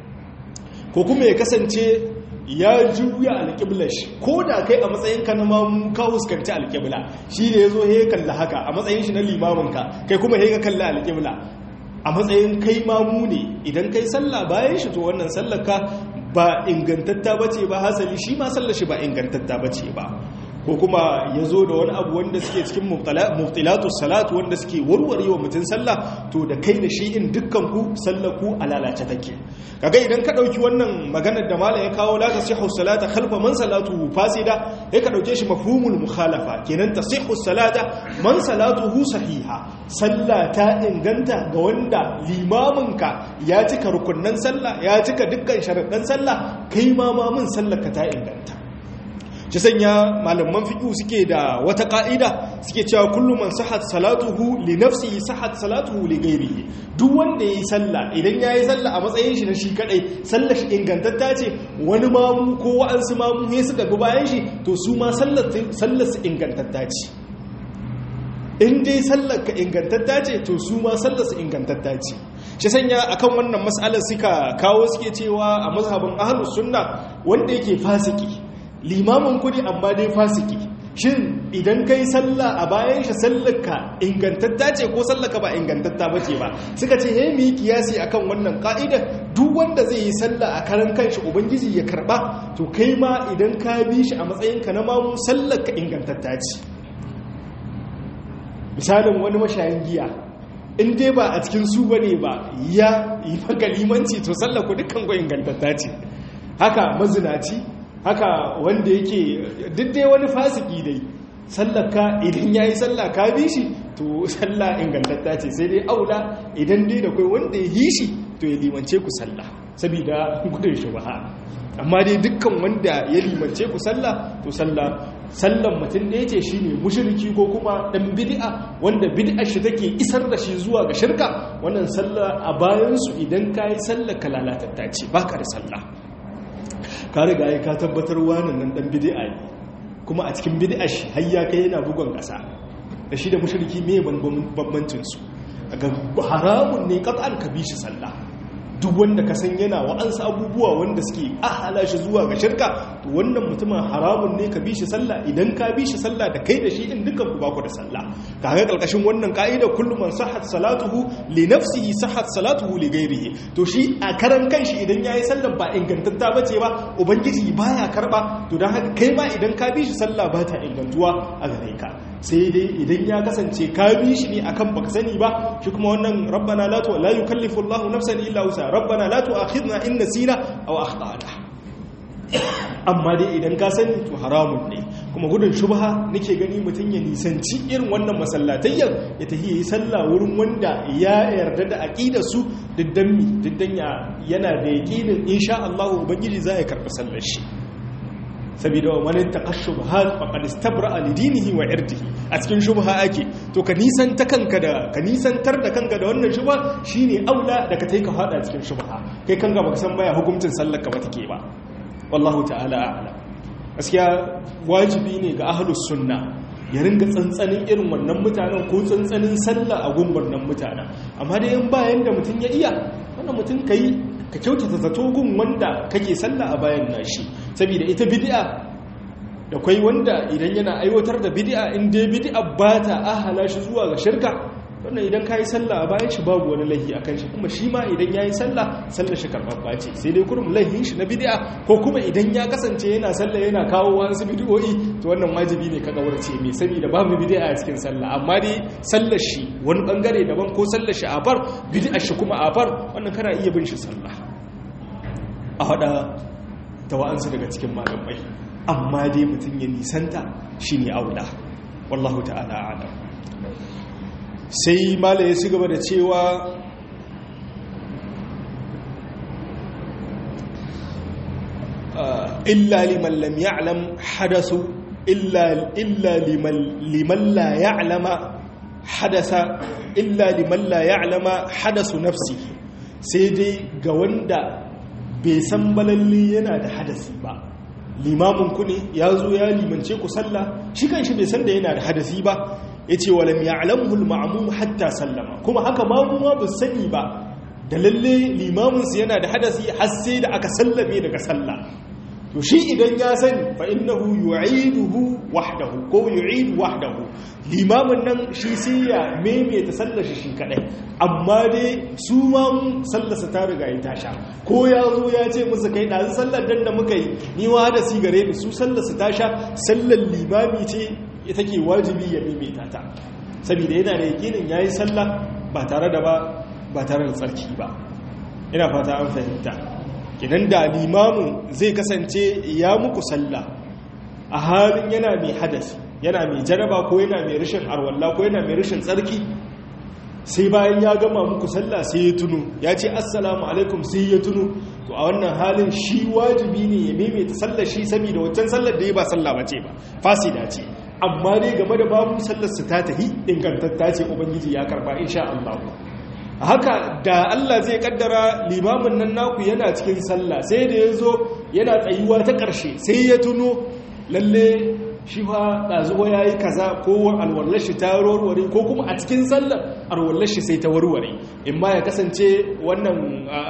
ko kuma ya kasance ya juya alƙiblar shi ko da kai a matsayin ka na mamu ka huskanci alƙibla shi ne ya zo ya kalla haka a matsayin shi na limaminka kai kuma ya kalla alƙibla a matsayin kai mamu ne idan kai sallah bayan shi to wannan sallar ka ba ingantatta bace ba hasali shi ma sallar shi ba ingantatta bace ba ko kuma ya zo da wani abu wanda suke cikin muftilatu salatu wanda suke warware wa mutum sallah to da kai da shi in dukkan ku sallar ku a lalace take kaga idan ka dauki wannan maganar da malam ya kawo la tasihhu salata khalfa man salatu fasida sai ka dauke shi mafhumul mukhalafa kenan tasihhu salata man salatuhu sahiha sallah ta inganta ga wanda limaminka ya cika rukunnan sallah ya cika dukkan sharaɗan sallah kai ma mamun sallar ka ta inganta shi sanya malaman fiƙu suke da wata ƙa'ida suke cewa kullum man sahat salatuhu li nafsihi sahat salatuhu li ghairihi duk wanda yayi sallah idan yayi sallah a matsayin shi na shi kadai sallar shi ingantatta ce wani mamu ko wa'ansu mamu ne suka bi bayan shi to su ma sallar sallar su ingantatta ce in dai sallar ka ingantatta ce to su ma sallar su ingantatta ce shi sanya akan wannan mas'alar suka kawo suke cewa a mazhabin ahlus sunna wanda yake fasiki limamin kudi amma dai fasiki shin idan kai sallah a bayan shi sallarka ingantatta ce ko sallarka ba ingantatta ba ce ba suka ce he mu yi kiyasi akan wannan ka'idar duk wanda zai yi sallah a karan kanshi ubangiji ya karba to kai ma idan ka bi shi a matsayinka na mamu sallarka ingantatta ce misalin wani mashayin giya in dai ba a cikin su bane ba ya yi maka limanci to sallar ku dukkan ku ingantatta ce haka mazinaci haka wanda yake dai wani fasiki dai sallaka idan yayi sallah ka bi shi to sallah ingantatta ce sai dai aula idan dai da kai wanda ya yi shi to ya limance ku sallah saboda gudun shubha amma dai dukkan wanda ya limance ku sallah to sallah sallan mutum da yace shine mushriki ko kuma dan bid'a wanda bid'ar shi take isar da shi zuwa ga shirka wannan sallah a bayan su idan kai sallah ka lalatatta ce baka da sallah ka riga ya ka tabbatar wani nan dan bid'a ne kuma a cikin bid'a shi har ya kai yana bugon kasa da shi da mushriki me bambancin su ga haramun ne qat'an ka bi shi sallah duk wanda ka san yana wa'ansu abubuwa wanda suke ahala shi zuwa ga shirka to wannan mutumin haramun ne ka bi shi sallah idan ka bi shi sallah da kai da shi in dukkan ku baku da sallah kaga kalkashin wannan ka'ida kullu man sahhat salatuhu li nafsihi sahhat salatuhu li ghairihi to shi a karan kanshi idan yayi sallah ba ingantatta bace ba ubangiji baya karba to dan haka kai ma idan ka bi shi sallah ba ta ingantuwa a gare ka sai dai idan ya kasance ka bi shi ne akan baka sani ba shi kuma wannan rabbana la tu la yukallifu Allahu nafsan illa wusa rabbana la tu'akhidna in nasina aw akhtana amma dai idan ka sani to haramun ne kuma gudun shubha nake gani mutum ya nisanci irin wannan masallatayyar ya tafi yi sallah wurin wanda ya yarda da aqidar su diddan mi diddan yana da yaqinin insha Allah ubangiji zai karɓi sallar shi saboda wa man taqashshubahat faqad istabra'a li dinihi wa irdihi a cikin shubha ake to ka nisan ta kanka da ka nisantar da kanka da wannan shubha shine aula da ka tai ka fada cikin shubha kai kanka baka san baya hukuncin sallar ka ba take ba wallahu ta'ala a'lam gaskiya wajibi ne ga ahlus sunna ya ringa tsantsanin irin wannan mutanen ko tsantsanin sallah a gun wannan mutanen amma dai in bayan da mutum ya iya wannan mutum kai ka kyautata zato gun wanda kake sallah a bayan nashi saboda ita bid'a da kwai wanda idan yana aiwatar da bid'a in dai bid'a ba ta ahala shi zuwa ga shirka wannan idan ka yi sallah a bayan shi babu wani laihi a kan shi kuma shi ma idan ya yi sallah sallar shi karɓaɓɓa ce sai dai kurum laihin shi na bid'a ko kuma idan ya kasance yana sallah yana kawo wasu bid'o'i to wannan wajibi ne ka kawarce mai saboda babu bid'a a cikin sallah amma dai sallar shi wani bangare daban ko sallar shi a bar bid'a shi kuma a bar wannan kana iya bin shi sallah a hada da wa'ansu daga cikin malamai amma dai mutum ya nisanta shine aula wallahu ta'ala a'lam sai mala ya ci gaba da cewa illa liman lam ya'lam hadasu illa illa liman liman la ya'lama hadasa illa liman la ya'lama hadasu nafsihi sai dai ga wanda bai san balalle yana da hadasi ba limamin ku ne ya zo ya limance ku sallah shi kanshi bai san da yana da hadasi ba yace walam ya'lamhu al-ma'mum hatta sallama kuma haka mamuwa ba sani ba da lalle limamin su yana da hadasi har sai da aka sallame daga sallah to shi idan ya sani fa innahu yu'iduhu wahdahu ko yu'idu wahdahu limamin nan shi sai ya maimaita sallar shi shi kadai amma dai su ma sallarsa ta riga ya tasha ko ya zo ya ce musu kai ɗazu sallar dan da muka yi ni wa da sigare ni su sallarsa tasha sallar limami ce ita ke wajibi ya maimaita ta saboda yana da yakinin yayi sallah ba tare da ba ba tare da tsarki ba ina fata an fahimta idan da limamin zai kasance ya muku sallah a halin yana mai hadasi yana mai jaraba ko yana mai rashin arwalla ko yana mai rashin tsarki sai bayan ya gama muku sallah sai ya tuno ya ce assalamu alaikum sai ya tuno to a wannan halin shi wajibi ne ya maimaita sallar shi saboda wancan sallar da ya ba sallah ba ce ba fasida ce amma dai game da babu sallar su ta tahi ingantatta ce ubangiji ya karba insha Allah haka da Allah zai kaddara limamin nan naku yana cikin sallah sai da ya zo yana tsayuwa ta ƙarshe sai ya tuno lalle shi fa ɗazuwa ya yi kaza ko alwallar shi ta warware ko kuma a cikin sallar alwallar shi sai ta warware in ma ya kasance wannan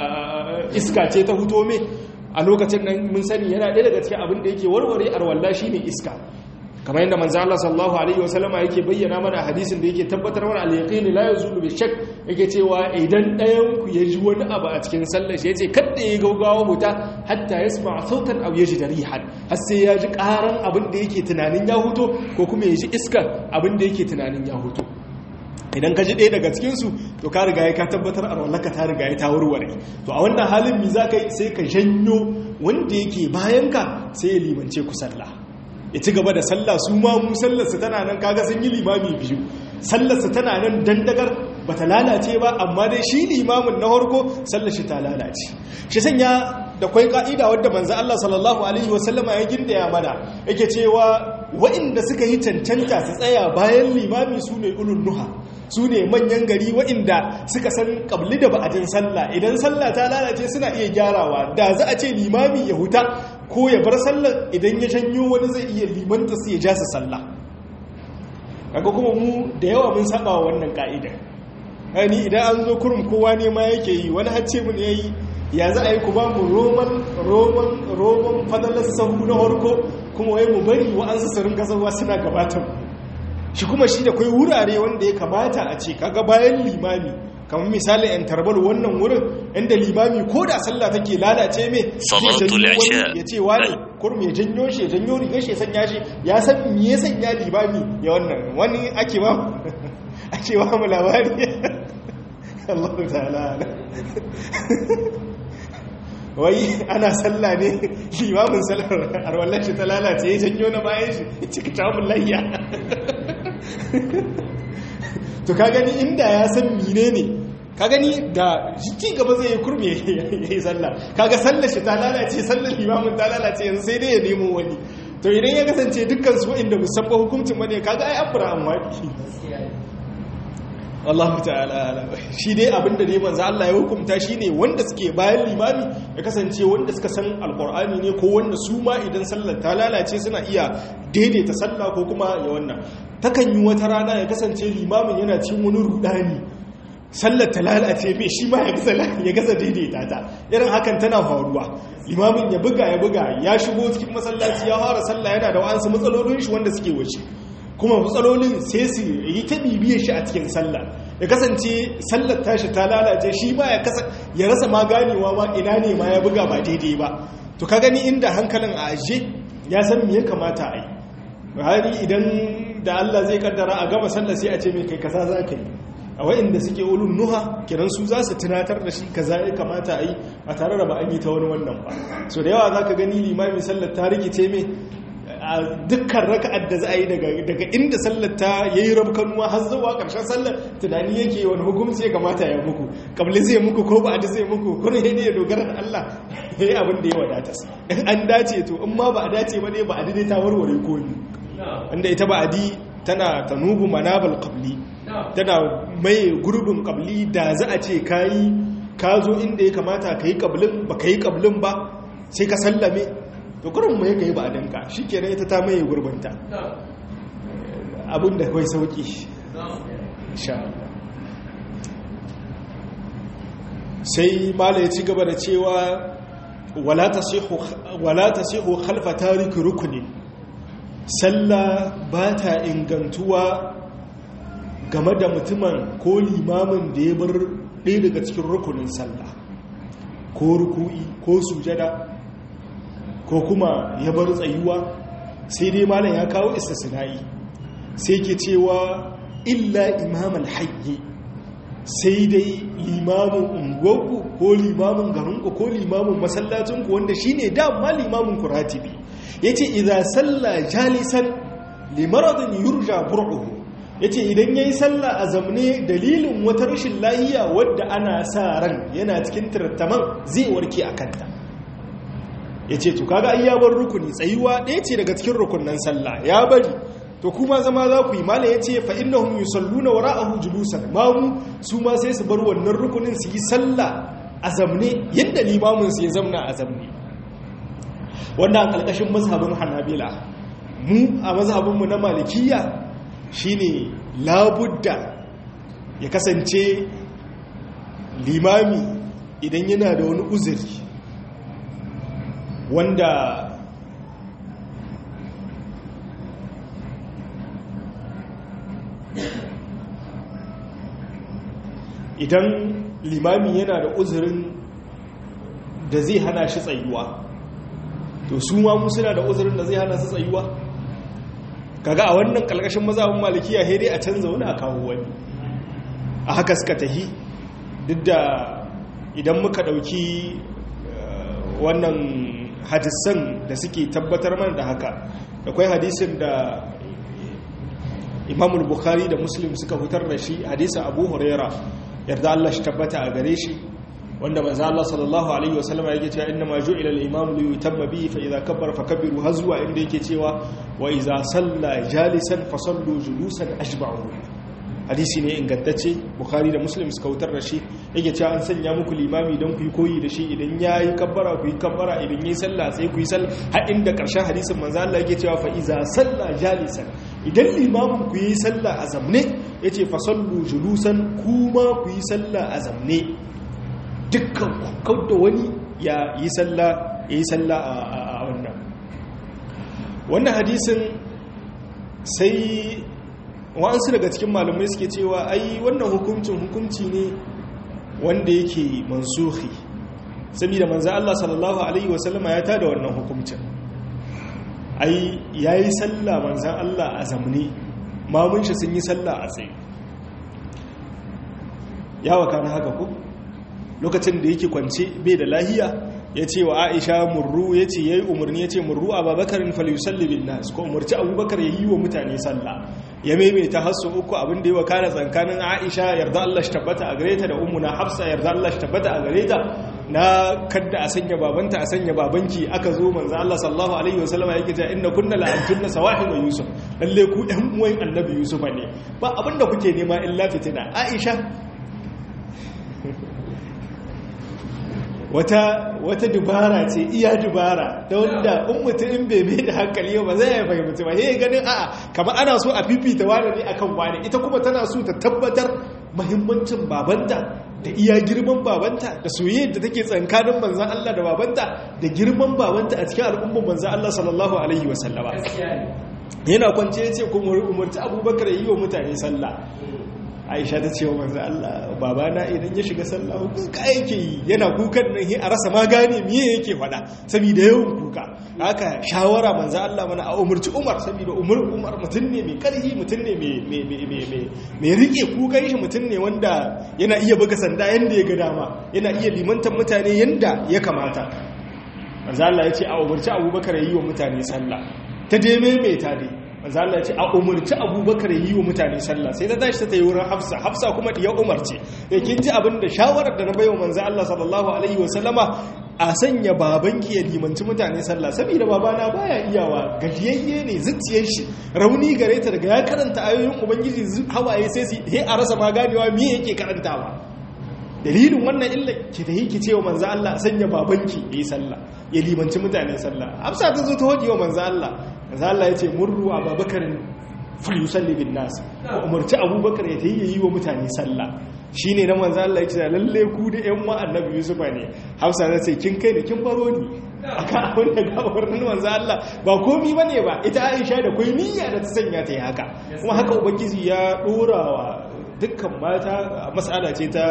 iska ce ta huto me a lokacin nan mun sani yana ɗaya daga cikin abin da yake warware alwallar shi ne iska kamar yadda manzo Allah sallallahu alaihi wasallam yake bayyana mana hadisin da yake tabbatar mana al-yaqin la yazulu bi shakk yake cewa idan ɗayan ku ya ji wani abu a cikin sallar shi yace kada ya gaugawa huta hatta yasma sautan aw yajid rihan har sai ya ji karan abin da yake tunanin ya huto ko kuma ya ji iskar abin da yake tunanin ya huto idan ka ji ɗaya daga cikinsu to ka riga ya ka tabbatar a rawallaka ta riga ya ta warware to a wannan halin mi za ka yi sai ka janyo wanda yake bayanka sai ya limance ku sallah ya ci gaba da sallah su ma mu sallarsa tana nan kaga sun yi limami biyu sallarsa tana nan dandagar ba ta lalace ba amma dai shi limamin na harko sallar shi ta lalace shi sanya da kwai ka'ida wadda manzo Allah sallallahu alaihi wasallama ya gindaya mana yake cewa waɗanda suka yi cancanta su tsaya bayan limami su ne ulul nuha su ne manyan gari waɗanda suka san ƙabli da ba'adin sallah idan sallah ta lalace suna iya gyarawa da za a ce limami ya huta ko ya bar sallar idan ya janyo wani zai iya limanta su ya ja su sallah kaga kuma mu da yawa mun saba wa wannan ka'idar hani idan an zo kurum kowa ne ma yake yi wani hacce mun yayi ya za a yi ku ba mu roman roman roman fadalar sahu na harko kuma wai mu bari wa'ansu su ringa zawa suna gabatar shi kuma shi da kai wurare wanda ya kamata a ce kaga bayan limami kamar misali yan tarbal wannan wurin inda limami ko da sallah take lalace me ya ce wani kurum ya janyo shi ya janyo rigar shi ya sanya shi ya san me ya sanya limami ya wannan wani ake ba ake ba mu labari Allah ta'ala wai ana sallah ne limamin sallar arwallar shi ta lalace ya janyo na bayan shi cika tamun layya to ka gani inda ya san mine ne ka gani da ci gaba zai yi kurme ya yi sallah kaga sallar shi ta lalace sallar limamin ta lalace yanzu sai dai ya nemo wani to idan ya kasance dukkan su inda musamman hukuncin bane kaga ai abura an wadi Allah ta'ala shi dai abinda dai manzo Allah ya hukunta shine wanda suke bayan limami ya kasance wanda suka san alqur'ani ne ko wanda su ma idan sallar ta lalace suna iya daidaita sallah ko kuma ya wannan takan yi wata rana ya kasance limamin yana cikin wani rudani sallar ta lalace mai shi ma ya gasa daidaita ta irin hakan tana faruwa limamin ya buga ya buga ya shigo cikin masallaci ya fara sallah yana da wa'ansu matsalolin shi wanda suke wace kuma matsalolin sai su yi ta bibiyar shi a cikin sallah ya kasance sallar tashi ta lalace shi ma ya rasa ma ganewa ma ina ne ma ya buga ba daidai ba to ka gani inda hankalin a ajiye ya san me ya kamata a yi hari idan da Allah zai kaddara a gama sallar sai a ce mai kai kaza za ka yi a wa'inda suke ulun nuha kiran su za su tunatar da shi kaza ya kamata a yi a tare da ba an yi ta wani wannan ba so da yawa za ka gani limamin sallar ta rikice mai a dukkan raka'ar da za a yi daga inda sallar ta yayi rabkanuwa har zuwa karshen sallar tunani yake wani hukunci ya kamata ya muku kabli zai muku ko ba zai muku ko ne ya dogara da Allah yayi abin da ya wadata in an dace to in ma ba a dace ba ne ba a dai ta warware ko ni wanda ita ba adi tana tanubu manabal qabli tana mai gurbin qabli da za a ce kayi ka zo inda ya kamata ka yi kablin ba ka yi kablin ba sai ka sallame to kurin mai ka yi ba a danka shi kenan ita ta mai gurbinta abinda kawai sauki sai mala ya ci gaba da cewa wala ta siho halfa tariki rukunin sallah ba ta ingantuwa game da mutumin ko limamin da ya bar ɗaya daga cikin rukunin sallah ko ruku'i ko sujada ko kuma ya bar tsayuwa sai dai malam ya kawo istisna'i sai ke cewa illa imamal hayyi sai dai limamin unguwarku ko limamin garinku ko limamin masallacinku wanda shine dama limamin kuratibi yace idza salla jalisan limaradin yurja bur'uhu yace idan yayi sallah a zamne dalilin wata rashin lahiya wadda ana sa ran yana cikin tirattaman zai warke a kanta yace to kaga ayyabar rukuni tsayuwa ɗaya ce daga cikin rukunnan sallah ya bari to kuma zama za ku yi mala yace fa innahum yusalluna wara'ahu julusan mamu su ma sai su bar wannan rukunin su yi sallah a zamne yadda limamin su ya zamna a zamne wannan a ƙarƙashin mazhabin hanabila mu a mazhabinmu na malikiya shine labudda ya kasance limami idan yana da wani uzuri wanda idan limami yana da uzurin da zai hana shi tsayuwa to su ma mu suna da uzurin da zai hana su tsayuwa kaga a wannan kalkashin mazhabin malikiya he dai a canza wani a kawo wani a haka suka tahi duk da idan muka dauki wannan hadisan da suke tabbatar mana da haka akwai hadisin da imamul bukhari da muslim suka fitar da shi hadisin abu huraira yarda Allah shi tabbata a gare shi wanda manzo Allah sallallahu alaihi wasallama yake cewa inna ma ju'ila al-imamu li yutamma bihi fa idza kabbara fakabbiru hazwa inda yake cewa wa idza salla jalisan fasallu julusan ashba'u hadisi ne ingantacce bukhari da muslim suka wutar da shi yake cewa an sanya muku limami don ku yi koyi da shi idan yayi kabbara ku yi kabbara idan yayi sallah sai ku yi sallah har inda karshen hadisin manzo Allah yake cewa fa idza salla jalisan idan limamin ku yi sallah a zamne yace fasallu julusan kuma ku yi sallah a zamne dukkan kawda wani ya yi sallah ya yi sallah a wannan wannan hadisin sai wa'ansu daga cikin malamai suke cewa ai wannan hukuncin hukunci ne wanda yake mansuhi saboda manzo Allah sallallahu alaihi wasallama ya tada wannan hukuncin ai yayi sallah manzo Allah a zamne mamun shi sun yi sallah a tsaye ya waka na haka ko lokacin da yake kwance bai da lahiya ya ce wa aisha murru ya ce ya yi umarni ya ce murru a babakarin falusalli bin nas ko umarci abubakar ya yi wa mutane sallah ya maimaita hasu uku abin da yi wa kana tsankanin aisha yarda Allah shi tabbata a gare ta da umuna hafsa yarda Allah shi tabbata a gare ta na kadda a sanya babanta a sanya babanki aka zo manzo Allah sallallahu alaihi wasallama yake ta inna kunna la antunna sawahibu yusuf lalle ku ɗan uwan annabi yusuf ne ba abinda kuke nema illa fitina aisha wata wata dubara ce iya dubara ta wanda in mutum in bebe da hankali ba zai ya fahimci ba yayin ganin a'a kamar ana so a fifita wani ne akan wani ita kuma tana so ta tabbatar muhimmancin babanta da iya girman babanta da soyayyar da take tsankanin manzon Allah da babanta da girman babanta a cikin al'ummar manzon Allah sallallahu alaihi wasallama yana kwance ya ce kuma umarci abubakar yi wa mutane sallah aisha ta ce wa manzo Allah babana idan ya shiga sallah kuka yake yi yana kukan nan a rasa ma gane miye yake faɗa saboda yawan kuka haka shawara manzo Allah mana a umarci Umar saboda Umar Umar mutum ne mai karhi mutum ne mai mai rike kukan shi mutum ne wanda yana iya buga sanda yanda ya ga dama yana iya limantar mutane yanda ya kamata manzo Allah ya ce a umarci Abubakar yi wa mutane sallah ta dai maimaita dai manzo Allah ya ce a umarci Abubakar yi wa mutane sallah sai ta tashi ta yi wurin Hafsa Hafsa kuma diya Umar ce ya kin ji abin da shawarar da na bayo manzo Allah sallallahu alaihi wasallama a sanya babanki ya limanci mutane sallah saboda babana baya iyawa gajiyayye ne zuciyar shi rauni gare ta daga ya karanta ayoyin ubangiji hawaye sai sai a rasa ma ganewa me yake karantawa dalilin wannan illa ki da yake cewa manzo Allah sanya babanki yayi sallah ya limanci mutane sallah Hafsa ta zo ta hoji wa manzo Allah manzo Allah yace murru Abubakar falyusalli bin nas umarci Abubakar ya tayi yi wa mutane sallah shine na manzo Allah yace lalle ku da ƴan wa annabi Yusuf ne Hafsa ta ce kin kai da kin faro ni aka abin da gabarin manzo Allah ba komi bane ba ita Aisha da kai niyya da ta sanya ta yi haka kuma haka ubangiji ya dorawa dukkan mata mas'ala ce ta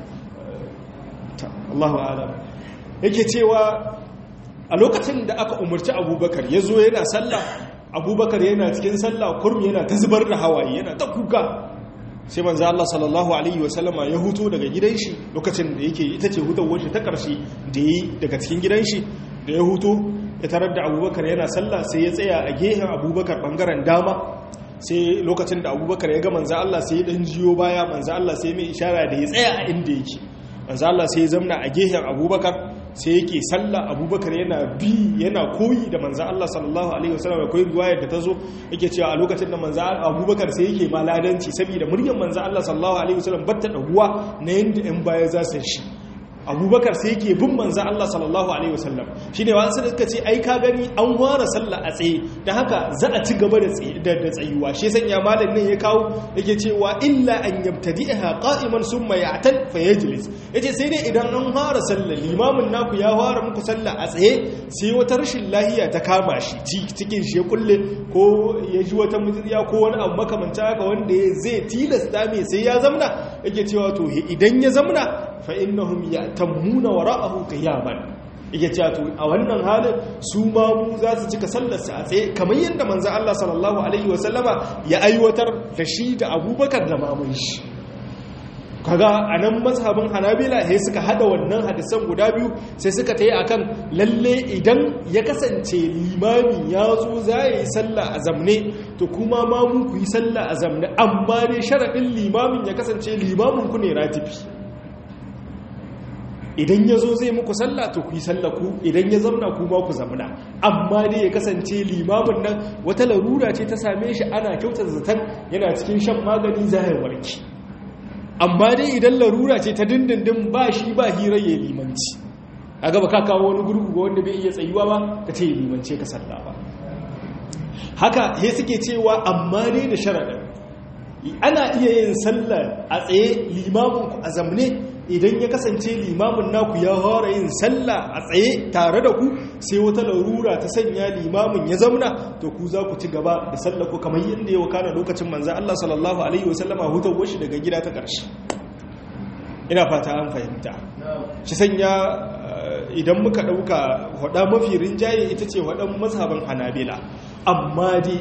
Allahu alam yake cewa a lokacin da aka umarci abubakar ya zo yana sallah abubakar yana cikin sallah kurmi yana ta zubar da hawaye yana ta kuka sai manzo Allah sallallahu alaihi wasallama ya huto daga gidan shi lokacin da yake ita ce hutawar shi ta karshe da yi daga cikin gidan shi da ya huto ya tarar da abubakar yana sallah sai ya tsaya a gehen abubakar bangaren dama sai lokacin da abubakar ya ga manzo Allah sai ya dan jiyo baya manzo Allah sai mai ishara da ya tsaya a inda yake manzo Allah sai ya zamna a gehen Abubakar sai yake sallah Abubakar yana bi yana koyi da manzo Allah sallallahu alaihi wasallam koyi riwayar da tazo yake cewa a lokacin da manzo Abubakar sai yake maladanci saboda muryar manzo Allah sallallahu alaihi wasallam batta daguwa na yanda in baya za su shi abubakar sai yake bin manzan Allah sallallahu Alaihi wasallam shi ne wasu suka ce ai ka gani an ware sallah a tsaye da haka za a ci gaba da tsayuwa shi sanya malam ne ya kawo yake cewa illa an yabtadi ha qa'iman summa ya'tal fa yajlis yace sai dai idan an fara sallah limamin naku ya fara muku sallah a tsaye sai wata rashin lahiya ta kama shi cikin shi ya kulle ko ya ji wata mutsiya ko wani abu makamanta haka wanda zai tilasta mai sai ya zamna yake cewa to idan ya zamna fa innahum yatammuna wara'ahu qiyaman yake cewa to a wannan halin su ma mu za su cika sallar su a tsaye kamar yadda manzo Allah sallallahu alaihi wasallama ya aiwatar da shi da Abubakar da mamun shi kaga anan mazhabin Hanabila sai suka hada wannan hadisan guda biyu sai suka tayi akan lalle idan ya kasance limami ya zo za yi sallah a zamne to kuma ma mu ku yi sallah a zamne amma dai sharadin limamin ya kasance limamin ku ne ratibi idan ya zo zai muku sallah to ku yi sallah ku idan ya zamna ku ma ku zamna amma dai ya kasance limamin nan wata larura ce ta same shi ana kyautar zaton yana cikin shan magani za ya warki amma dai idan larura ce ta dindindin ba shi ba hirar ya limanci a gaba ka kawo wani gurgu ga wanda bai iya tsayuwa ba ka ce ya limance ka sallah ba haka he suke cewa amma dai da sharaɗin ana iya yin sallah a tsaye limamin ku a zamne idan ya kasance limamin naku ya hora yin sallah a tsaye tare da ku sai wata larura ta sanya limamin ya zamna to ku za ku ci gaba da sallah ku kamar yadda ya wakana lokacin manzan Allah sallallahu alaihi wasallama hutar washi daga gida ta ƙarshe ina fata an fahimta shi sanya idan muka ɗauka hada mafi rinjaye ita ce hadan mazhaban hanabila amma dai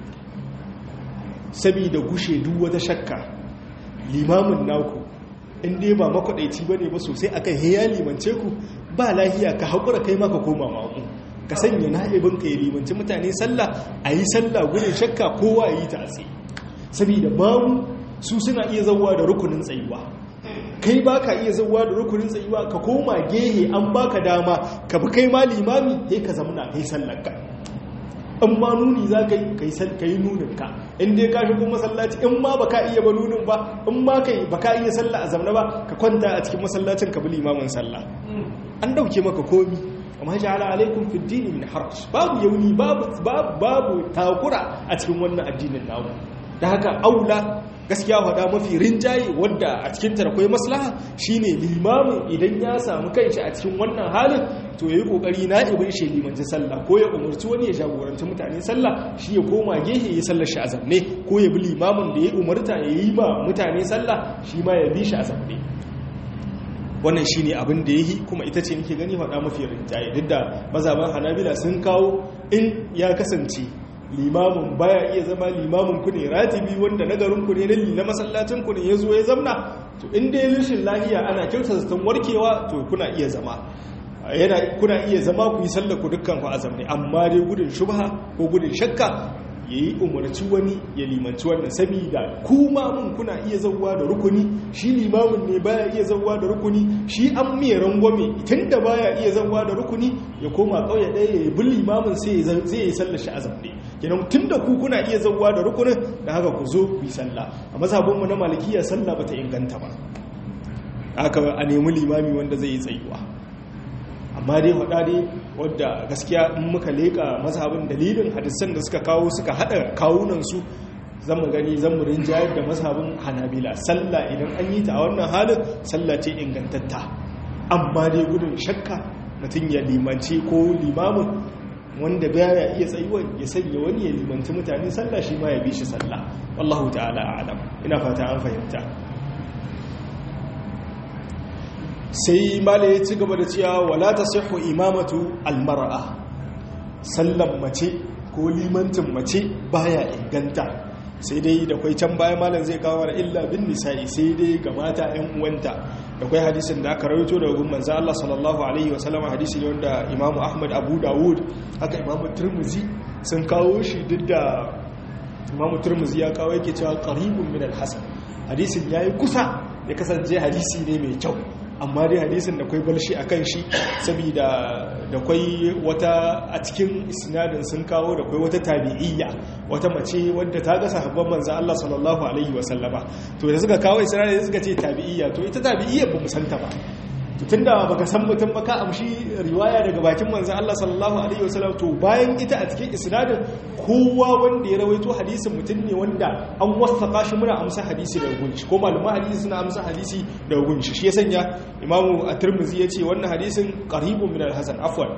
sabida gushe duk wata shakka limamin naku in dai ba makwadaici bane ba sosai akan heya limance ku ba lahiya ka haƙura kai maka koma mamu ka sanya na'ibin ka ya limanci mutane sallah a yi sallah gudun shakka kowa ya yi ta tsaye saboda mamu su suna iya zauwa da rukunin tsayuwa kai ba ka iya zauwa da rukunin tsayuwa ka koma gehe an baka dama ka bi kai ma limami sai ka zamana kai sallar ka in ma nuni za ka yi ka yi nuninka in dai ka shigo masallaci in ma ba ka iya ba nunin ba in ma ka ba ka iya sallah a zamna ba ka kwanta a cikin masallacin ka bi limamin sallah an dauke maka komi amma ja'ala alaikum fi dini min haraj babu yauni babu babu takura a cikin wannan addinin namu da haka aula gaskiya faɗa mafi rinjaye wadda a cikin ta akwai maslaha shine limamin idan ya samu kanshi a cikin wannan halin to yayi kokari na ibin shi limanci sallah ko ya umarci wani ya jagoranci mutane sallah shi ya koma gehe ya sallar shi a zamne ko ya bi limamin da ya umarta ya yi ba mutane sallah shi ma ya bi shi a zamne wannan shine abin da yayi kuma ita ce nake gani faɗa mafi rinjaye duk da mazaban hanabila sun kawo in ya kasance limamin baya iya zama limamin ku ne ratibi wanda nagarin ku ne na na masallacin ku ne yazo ya zamna to in dai rashin lahiya ana kyauta zaton warkewa to kuna iya zama yana kuna iya zama ku yi sallar ku dukkan ku azamne amma dai gudun shubha ko gudun shakka yayi umarci wani ya limanci wannan saboda ku mun kuna iya zawwa da rukuni shi limamin ne baya iya zawwa da rukuni shi an mai rangwame tunda baya iya zawwa da rukuni ya koma kauye ɗaya ya bi limamin sai zai yi sallar shi azamne kenan tunda ku kuna iya zawwa da rukunin da haka ku zo ku yi sallah a mazhabin mu na malikiya sallah bata inganta ba haka a nemi limami wanda zai yi tsayuwa amma dai faɗa dai wadda gaskiya in muka leƙa mazhabin dalilin hadisan da suka kawo suka haɗa kawunansu zan gani zan mu rinjayar da mazhabin hanabila sallah idan an yi ta a wannan halin sallah ce ingantatta amma dai gudun shakka mutum ya limanci ko limamin wanda baya iya tsayuwa ya sanya wani ya limanci mutane sallah shi ma ya bi shi sallah wallahu ta'ala a'lam ina fata an fahimta sai mala ya ci gaba da cewa wala ta sihu imamatu almar'a sallan mace ko limantin mace baya inganta sai dai da kwai can bayan malam zai kawo da illa bin nisa'i sai dai ga mata yan uwanta da kwai hadisin da aka rawaito daga gun manzo Allah sallallahu alaihi wasallam hadisi ne wanda Imam Ahmad Abu Dawud haka Imam Tirmidhi sun kawo shi duk da Imam Tirmidhi ya kawo yake cewa qaribun min al-hasan hadisin yayi kusa ya kasance hadisi ne mai kyau amma dai hadisin da kwai balshi a kan shi saboda da kwai wata a cikin isnadin sun kawo da kwai wata tabi'iyya wata mace wadda ta ga sahabban manzan Allah sallallahu alaihi wasallama to da suka kawo isnadin suka ce tabi'iyya to ita tabi'iyya ba mu santa ba tun da baka san mutum ba ka amshi riwaya daga bakin manzan Allah sallallahu alaihi wasallam to bayan ita a cikin isnadin kowa wanda ya rawaito hadisin mutum ne wanda an wasaka shi muna amsa hadisi daga gunshi ko malaman hadisi suna amsa hadisi daga gunshi shi ya sanya imamu at-tirmidhi ya ce wannan hadisin qaribun min al-hasan afwan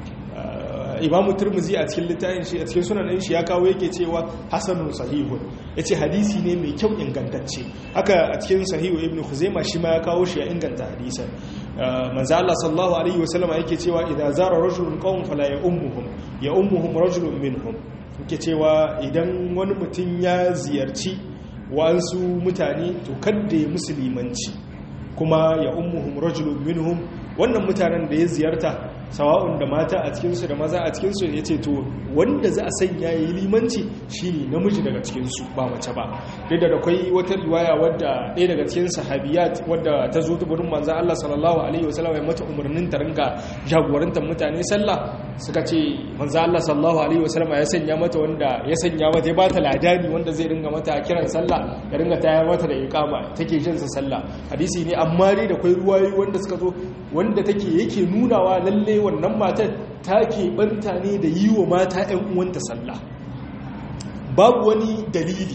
imamu turmuzi a cikin littafin shi a cikin sunanin shi ya kawo yake cewa hasanun sahihun ya ce hadisi ne mai kyau ingantacce haka a cikin sahihu ibn huzaima shi ma ya kawo shi ya inganta hadisan manzo Allah sallallahu alaihi wasallama yake cewa idza zara rajulun qawm fala ya ummuhum ya ummuhum rajulun minhum yake cewa idan wani mutum ya ziyarci wa'ansu mutane to kadda ya musulmanci kuma ya ummuhum rajulun minhum wannan mutanen da ya ziyarta sawa'un da mata a cikinsu da maza a cikinsu ya ce to wanda za a sanya ya yi limanci shi ne namiji daga cikinsu ba mace ba duk da akwai wata riwaya wadda ɗaya daga cikin sahabiyat wadda ta zo ta burin manzan Allah sallallahu alaihi wasallam ya mata umarnin ta ringa jagorantar mutane sallah suka ce manzan Allah sallallahu alaihi wasallam ya sanya mata wanda ya sanya mata ya ba ta ladani wanda zai ringa mata kiran sallah ya ringa tayar mata da iqama take jin sa sallah hadisi ne amma dai da akwai ruwayoyi wanda suka zo wanda take yake nunawa lalle wannan matar ta keɓanta ne da yi wa mata 'yan uwanta sallah babu wani dalili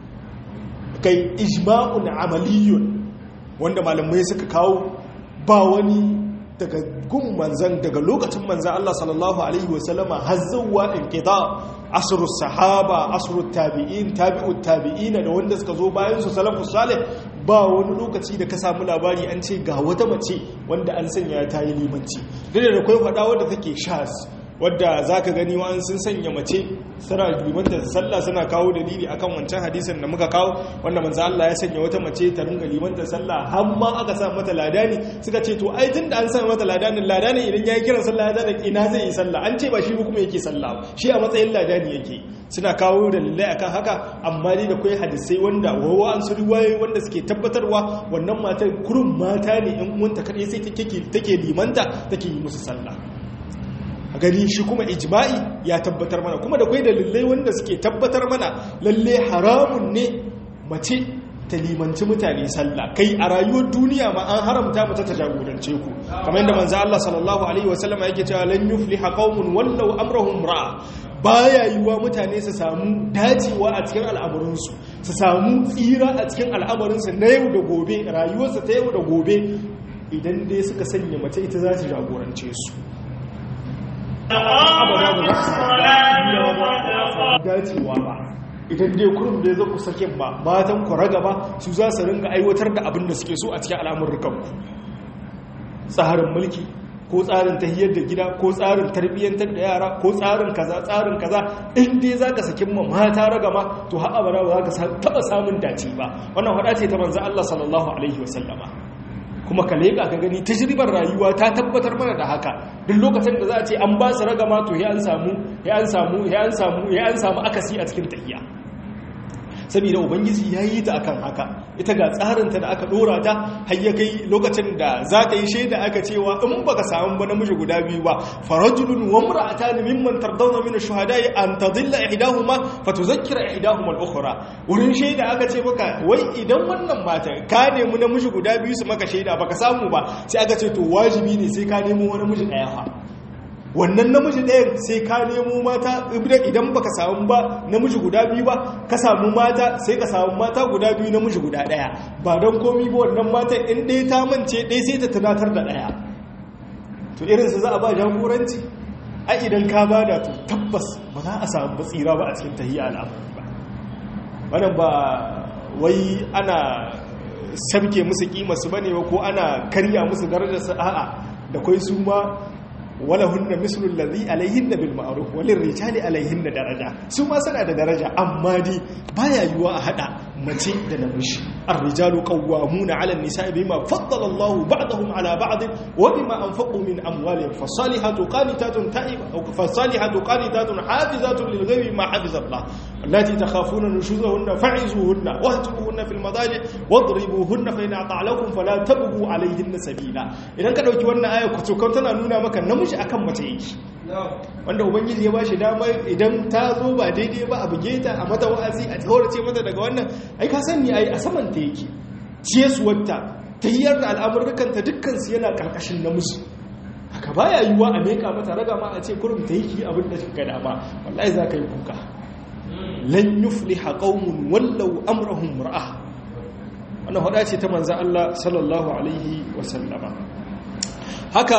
kai ijma'un amaliyun wanda malamai suka kawo ba wani daga gun manzan daga lokacin manzan Allah sallallahu Alaihi wasallama har zauwa in ƙida asiru sahaba asiru tabi'in tabi'ut tabi'ina da wanda suka zo bayan su salafus salih ba wani lokaci da ka samu labari an ce ga wata mace wanda an sanya ta yi limanci duk da kwai faɗa wadda take shas wadda za ka gani wa'an sun sanya mace suna limanta sallah suna kawo dalili akan wancan hadisin da muka kawo wanda manzo Allah ya sanya wata mace ta ringa limanta sallah har ma aka sa mata ladani suka ce to ai tunda an sa mata ladani ladani idan yayi kiran sallah ya zada ina zai yi sallah an ce ba shi kuma yake sallah shi a matsayin ladani yake suna kawo dalilai akan haka amma dai da kai hadisai wanda wawa an su riwaye wanda suke tabbatarwa wannan matar kurun mata ne in uwanta kadai sai take limanta take yi musu sallah a gani shi kuma ijma'i ya tabbatar mana kuma da kwai dalilai wanda suke tabbatar mana lalle haramun ne mace ta limanci mutane sallah kai a rayuwar duniya ma an haramta mace ta jagorance ku kamar yadda manzo Allah sallallahu alaihi wasallam yake cewa lan yufliha qaumun wallau amrahum ra'a baya yiwa mutane su samu dacewa a cikin al'amuransu su samu tsira a cikin al'amuransu na yau da gobe rayuwarsa ta yau da gobe idan dai suka sanya mace ita za ta jagorance su dacewa ba idan dai kurum da ya zaku sakin ba matan ku raga ba su za su ringa aiwatar da abin da suke so a cikin al'amurrukan ku tsarin mulki ko tsarin tahiyar da gida ko tsarin tarbiyyantar da yara ko tsarin kaza tsarin kaza in dai zaka sakin ma mata raga ma to har abara ba za ka taba samun dace ba wannan hada ce ta manzo Allah sallallahu alaihi wasallama kuma ka leƙa ka gani tajribar rayuwa ta tabbatar mana da haka duk lokacin da za a ce an ba su ragama to ya an samu ya an samu ya an samu ya an samu akasi a cikin tahiya saboda ubangiji ya yi ta akan haka ita ga tsarinta da aka dora ta har ya kai lokacin da za ta yi shaida aka cewa in baka samu ba namiji guda biyu ba farajulun wa imra'atan mimman tardawna min ash-shuhada'i an tadilla ihdahuma fatuzakkira ihdahuma al-ukhra wurin shaida aka ce maka wai idan wannan mata ka nemi namiji guda biyu su maka shaida baka samu ba sai aka ce to wajibi ne sai ka nemo wani namiji daya fa wannan namiji ɗayan sai ka nemo mata idan baka samu ba namiji guda biyu ba ka samu mata sai ka samu mata guda biyu namiji guda ɗaya ba don komi ba wannan mata in ɗaya ta mance ɗaya sai ta tunatar da ɗaya to irinsu za a ba jagoranci a idan ka ba da to tabbas ba za a samu tsira ba a cikin tahiyya al'amari ba wannan ba wai ana sabke musu kimarsu ba ne ko ana karya musu darajarsu a'a da kwai su ma walahunna mislu allazi alaihinna bil ma'ruf walil rijali alaihinna daraja su ma suna da daraja amma dai baya yiwa a hada mace da namiji ar-rijalu qawwamuna 'ala an-nisa'i bima faddala Allahu ba'dahum 'ala ba'd wa bima anfaqu min amwalihim fasalihatu qanitatun ta'iba aw fasalihatu qanitatun hafizatun lil ghaibi ma hafiza Allah allati takhafuna nushuzahunna fa'izuhunna wahjuruhunna fil madaji wadribuhunna fa in ata'lakum fala tabghu 'alayhinna sabila idan ka dauki wannan aya kutukan tana nuna maka namiji akan mace yake wanda ubangiji ya bashi dama idan ta zo ba daidai ba a buge ta a mata wa'azi a tsaworace mata daga wannan ai ka sani ai a saman ta yake ciyarsuwarta ta hiyar da al'amurrukanta dukkansu yana karkashin namiji haka baya yiwuwa a meka mata raga ma a ce kurum ta yi abin da kika dama wallahi za ka yi kuka lan yufliha qaumun wallau amrahum mar'a wannan hada ce ta manzo Allah sallallahu alaihi wa sallama haka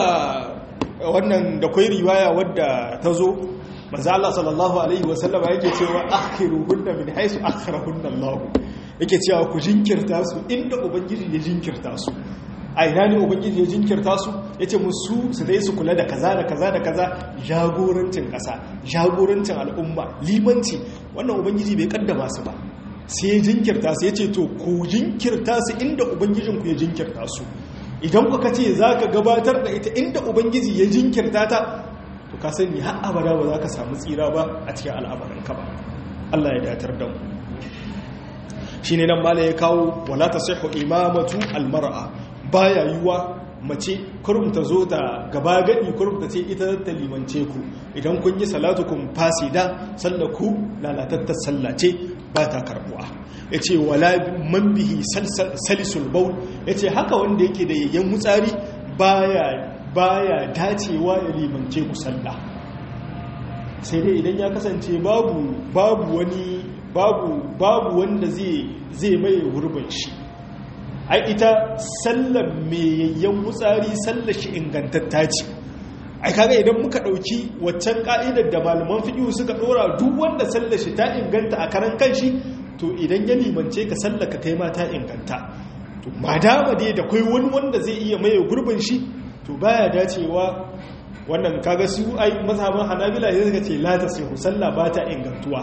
wannan da kwai riwaya wadda ta zo manzo Allah sallallahu alaihi wa sallama yake cewa akhiruhunna min haythu akhirahunna Allah yake cewa ku jinkirta su inda ubangiji ya jinkirta su a ina ne ubangiji ya jinkirta su yace musu su dai su kula da kaza da kaza da kaza jagorancin kasa jagorancin al'umma limanci wannan ubangiji bai kaddama su ba sai ya jinkirta su yace to ku jinkirta su inda ubangijinku ya jinkirta su idan kuka ce za ka gabatar da ita inda ubangiji ya jinkirta ta to ka sani har abada ba za ka samu tsira ba a cikin al'amarinka ba Allah ya datar da mu shi ne nan mala ya kawo wala ta sahihu imamatu almar'a baya yiwa mace kurum ta zo ta gaba gadi kurum ta ce ita ta limance ku idan kun yi salatukum fasida sallaku lalatattar sallace ba ta karbuwa ya ce wala man bihi salisul baul ya ce haka wanda yake da yayyan mutsari baya dacewa ya limance ku sallah sai dai idan ya kasance babu babu wani babu babu wanda zai zai mai gurbin shi ai ita sallar mai yayyan mutsari sallar shi ingantatta ce ai kaga idan muka dauki waccan ka'idar da malaman fiqh suka dora duk wanda sallar shi ta inganta a karan kanshi to idan ya limance ka sallaka kai ma ta inganta to madama dai da kai wani wanda zai iya maye gurbin shi to baya dacewa wannan kaga su ai mazhaban hanabila ya suka ce la ta sai sallah ba ta ingantuwa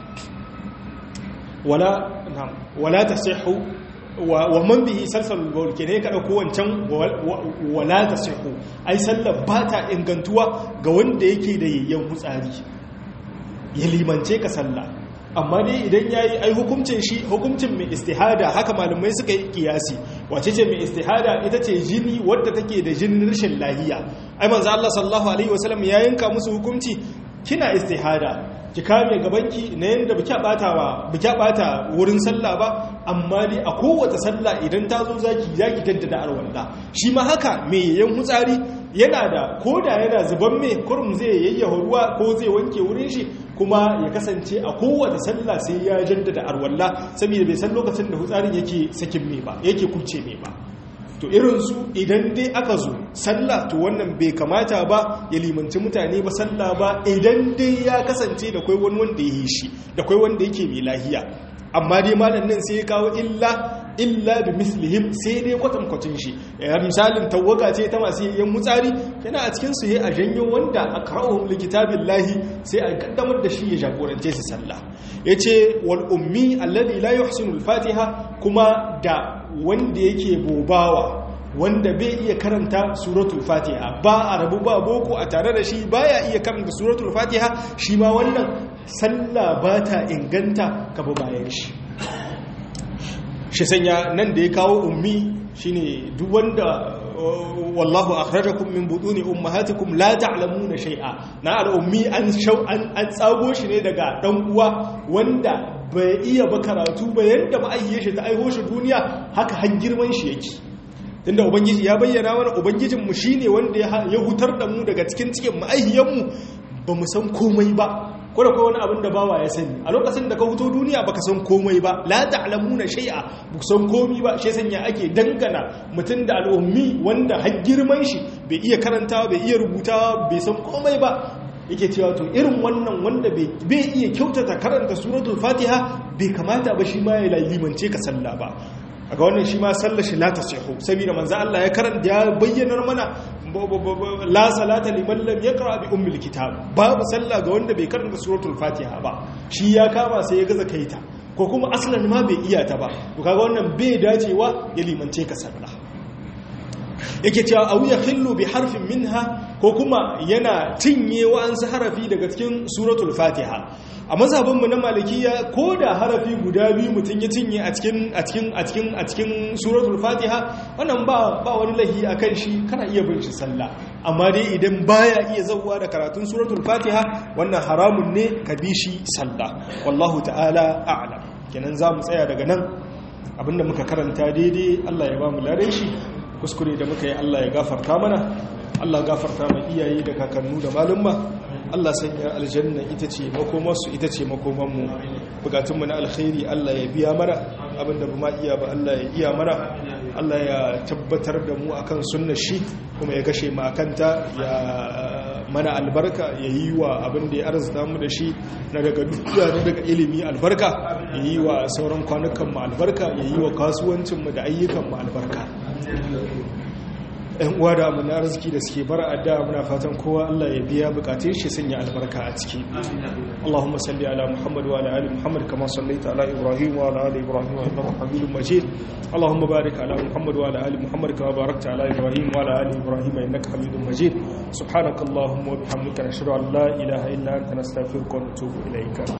wala na'am wala tasihhu wa man bihi salsalul bawl kene ka dauko wancan wala tasihhu ai sallar ba ta ingantuwa ga wanda yake da yayyan hutsari ya limance ka sallah amma dai idan yayi ai hukuncin shi hukuncin mai istihada haka malamai suka yi kiyasi wace ce mai istihada ita ce jini wadda take da jinin rashin lahiya ai manzo Allah sallallahu alaihi wasallam ya yanka musu hukunci kina istihada ki kame gabanki na yanda biki bata ba biki bata wurin sallah ba amma dai a kowace sallah idan ta zo zaki zaki daddada arwalla shi ma haka me yayin hutsari yana da koda yana zuban me kurum zai yayyafa ruwa ko zai wanke wurin shi kuma ya kasance a kowace sallah sai ya jaddada arwalla saboda bai san lokacin da hutsarin yake sakin me ba yake kubce me ba to irinsu idan dai aka zo sallah to wannan bai kamata ba ya limanci mutane ba sallah ba idan dai ya kasance da kwai wani wanda ya yi shi da kwai wanda yake mai lahiya amma dai malam nan sai ya kawo illa illa bi mislihim sai dai kwatankwacin shi ya misalin tawaga ce ta masu yin mutsari yana a cikin su a janyo wanda a qara'uhum likitabillahi sai a kaddamar da shi ya jagorance su sallah yace wal ummi alladhi la yuhsinu al-fatiha kuma da wanda yake bobawa wanda bai iya karanta suratul fatiha ba a rabu ba boko a tare da shi baya iya karanta suratul fatiha shi ma wannan sallah ba ta inganta ka ba bayan shi shi sanya nan da ya kawo ummi shine duk wanda wallahu akhrajakum min buduni ummahatikum la ta'lamuna shay'a na al-ummi an shau an tsago shi ne daga dan uwa wanda bai iya ba karatu ba yanda ba ayye shi ta aiho shi duniya haka har girman shi yake tunda ubangiji ya bayyana mana ubangijin mu shine wanda ya hutar da mu daga cikin cikin ma'ayyan mu ba mu san komai ba ko da wani abin da bawa ya sani a lokacin da ka fito duniya baka san komai ba la ta'lamuna shay'a ba san komai ba shi sanya ake dangana mutum da al'ummi wanda har girman shi bai iya karantawa bai iya rubutawa bai san komai ba yake cewa to irin wannan wanda bai iya kyautata karanta suratul fatiha bai kamata ba shi ma ya limance ka sallah ba a ga wannan shi ma sallar shi la tasihu saboda manzo Allah ya karanta ya bayyanar mana la salata liman lam yaqra bi ummil kitab babu sallah ga wanda bai karanta suratul fatiha ba shi ya kama sai ya gaza kaita ko kuma aslan ma bai iya ta ba to kaga wannan bai dacewa ya limance ka sallah yake cewa aw yakhillu bi harfin minha ko kuma yana cinye wa'ansu harafi daga cikin suratul fatiha a mazhabinmu na malikiya ko da harafi guda biyu mutum ya cinye a cikin a cikin a cikin a cikin suratul fatiha wannan ba ba wani lahi akan shi kana iya bin shi sallah amma dai idan baya iya zawwa da karatun suratul fatiha wannan haramun ne ka bi shi sallah wallahu ta'ala a'lam kenan za mu tsaya daga nan abinda muka karanta daidai Allah ya ba mu ladan shi kuskure da muka yi Allah ya gafarta mana Allah gafarta mai iyaye da kakannu da malumma Allah sanya aljanna ita ce makomarsu ita ce makomanmu bukatunmu na alkhairi Allah ya biya mana abinda ba ma iya ba Allah ya iya mana Allah ya tabbatar da mu akan sunnar shi kuma ya kashe mu akanta ya mana albarka ya yi wa abin da ya arzuta mu da shi na daga dukiya na daga ilimi albarka ya yi wa sauran kwanukan mu albarka ya yi wa kasuwancin mu da ayyukan mu albarka ‘yan uwa da abu na arziki da suke bara adda muna fatan kowa Allah ya biya bukatun shi sanya albarka a ciki Allahumma salli ala Muhammad wa ala ali Muhammad kama sallaita ala Ibrahim wa ala ali Ibrahim wa innaka Hamidum Majid Allahumma barik ala Muhammad wa ala ali Muhammad kama barakta ala Ibrahim wa ala ali Ibrahim innaka Hamidum Majid subhanakallahumma wa bihamdika nashhadu an la ilaha illa anta nastaghfiruka wa natubu ilayka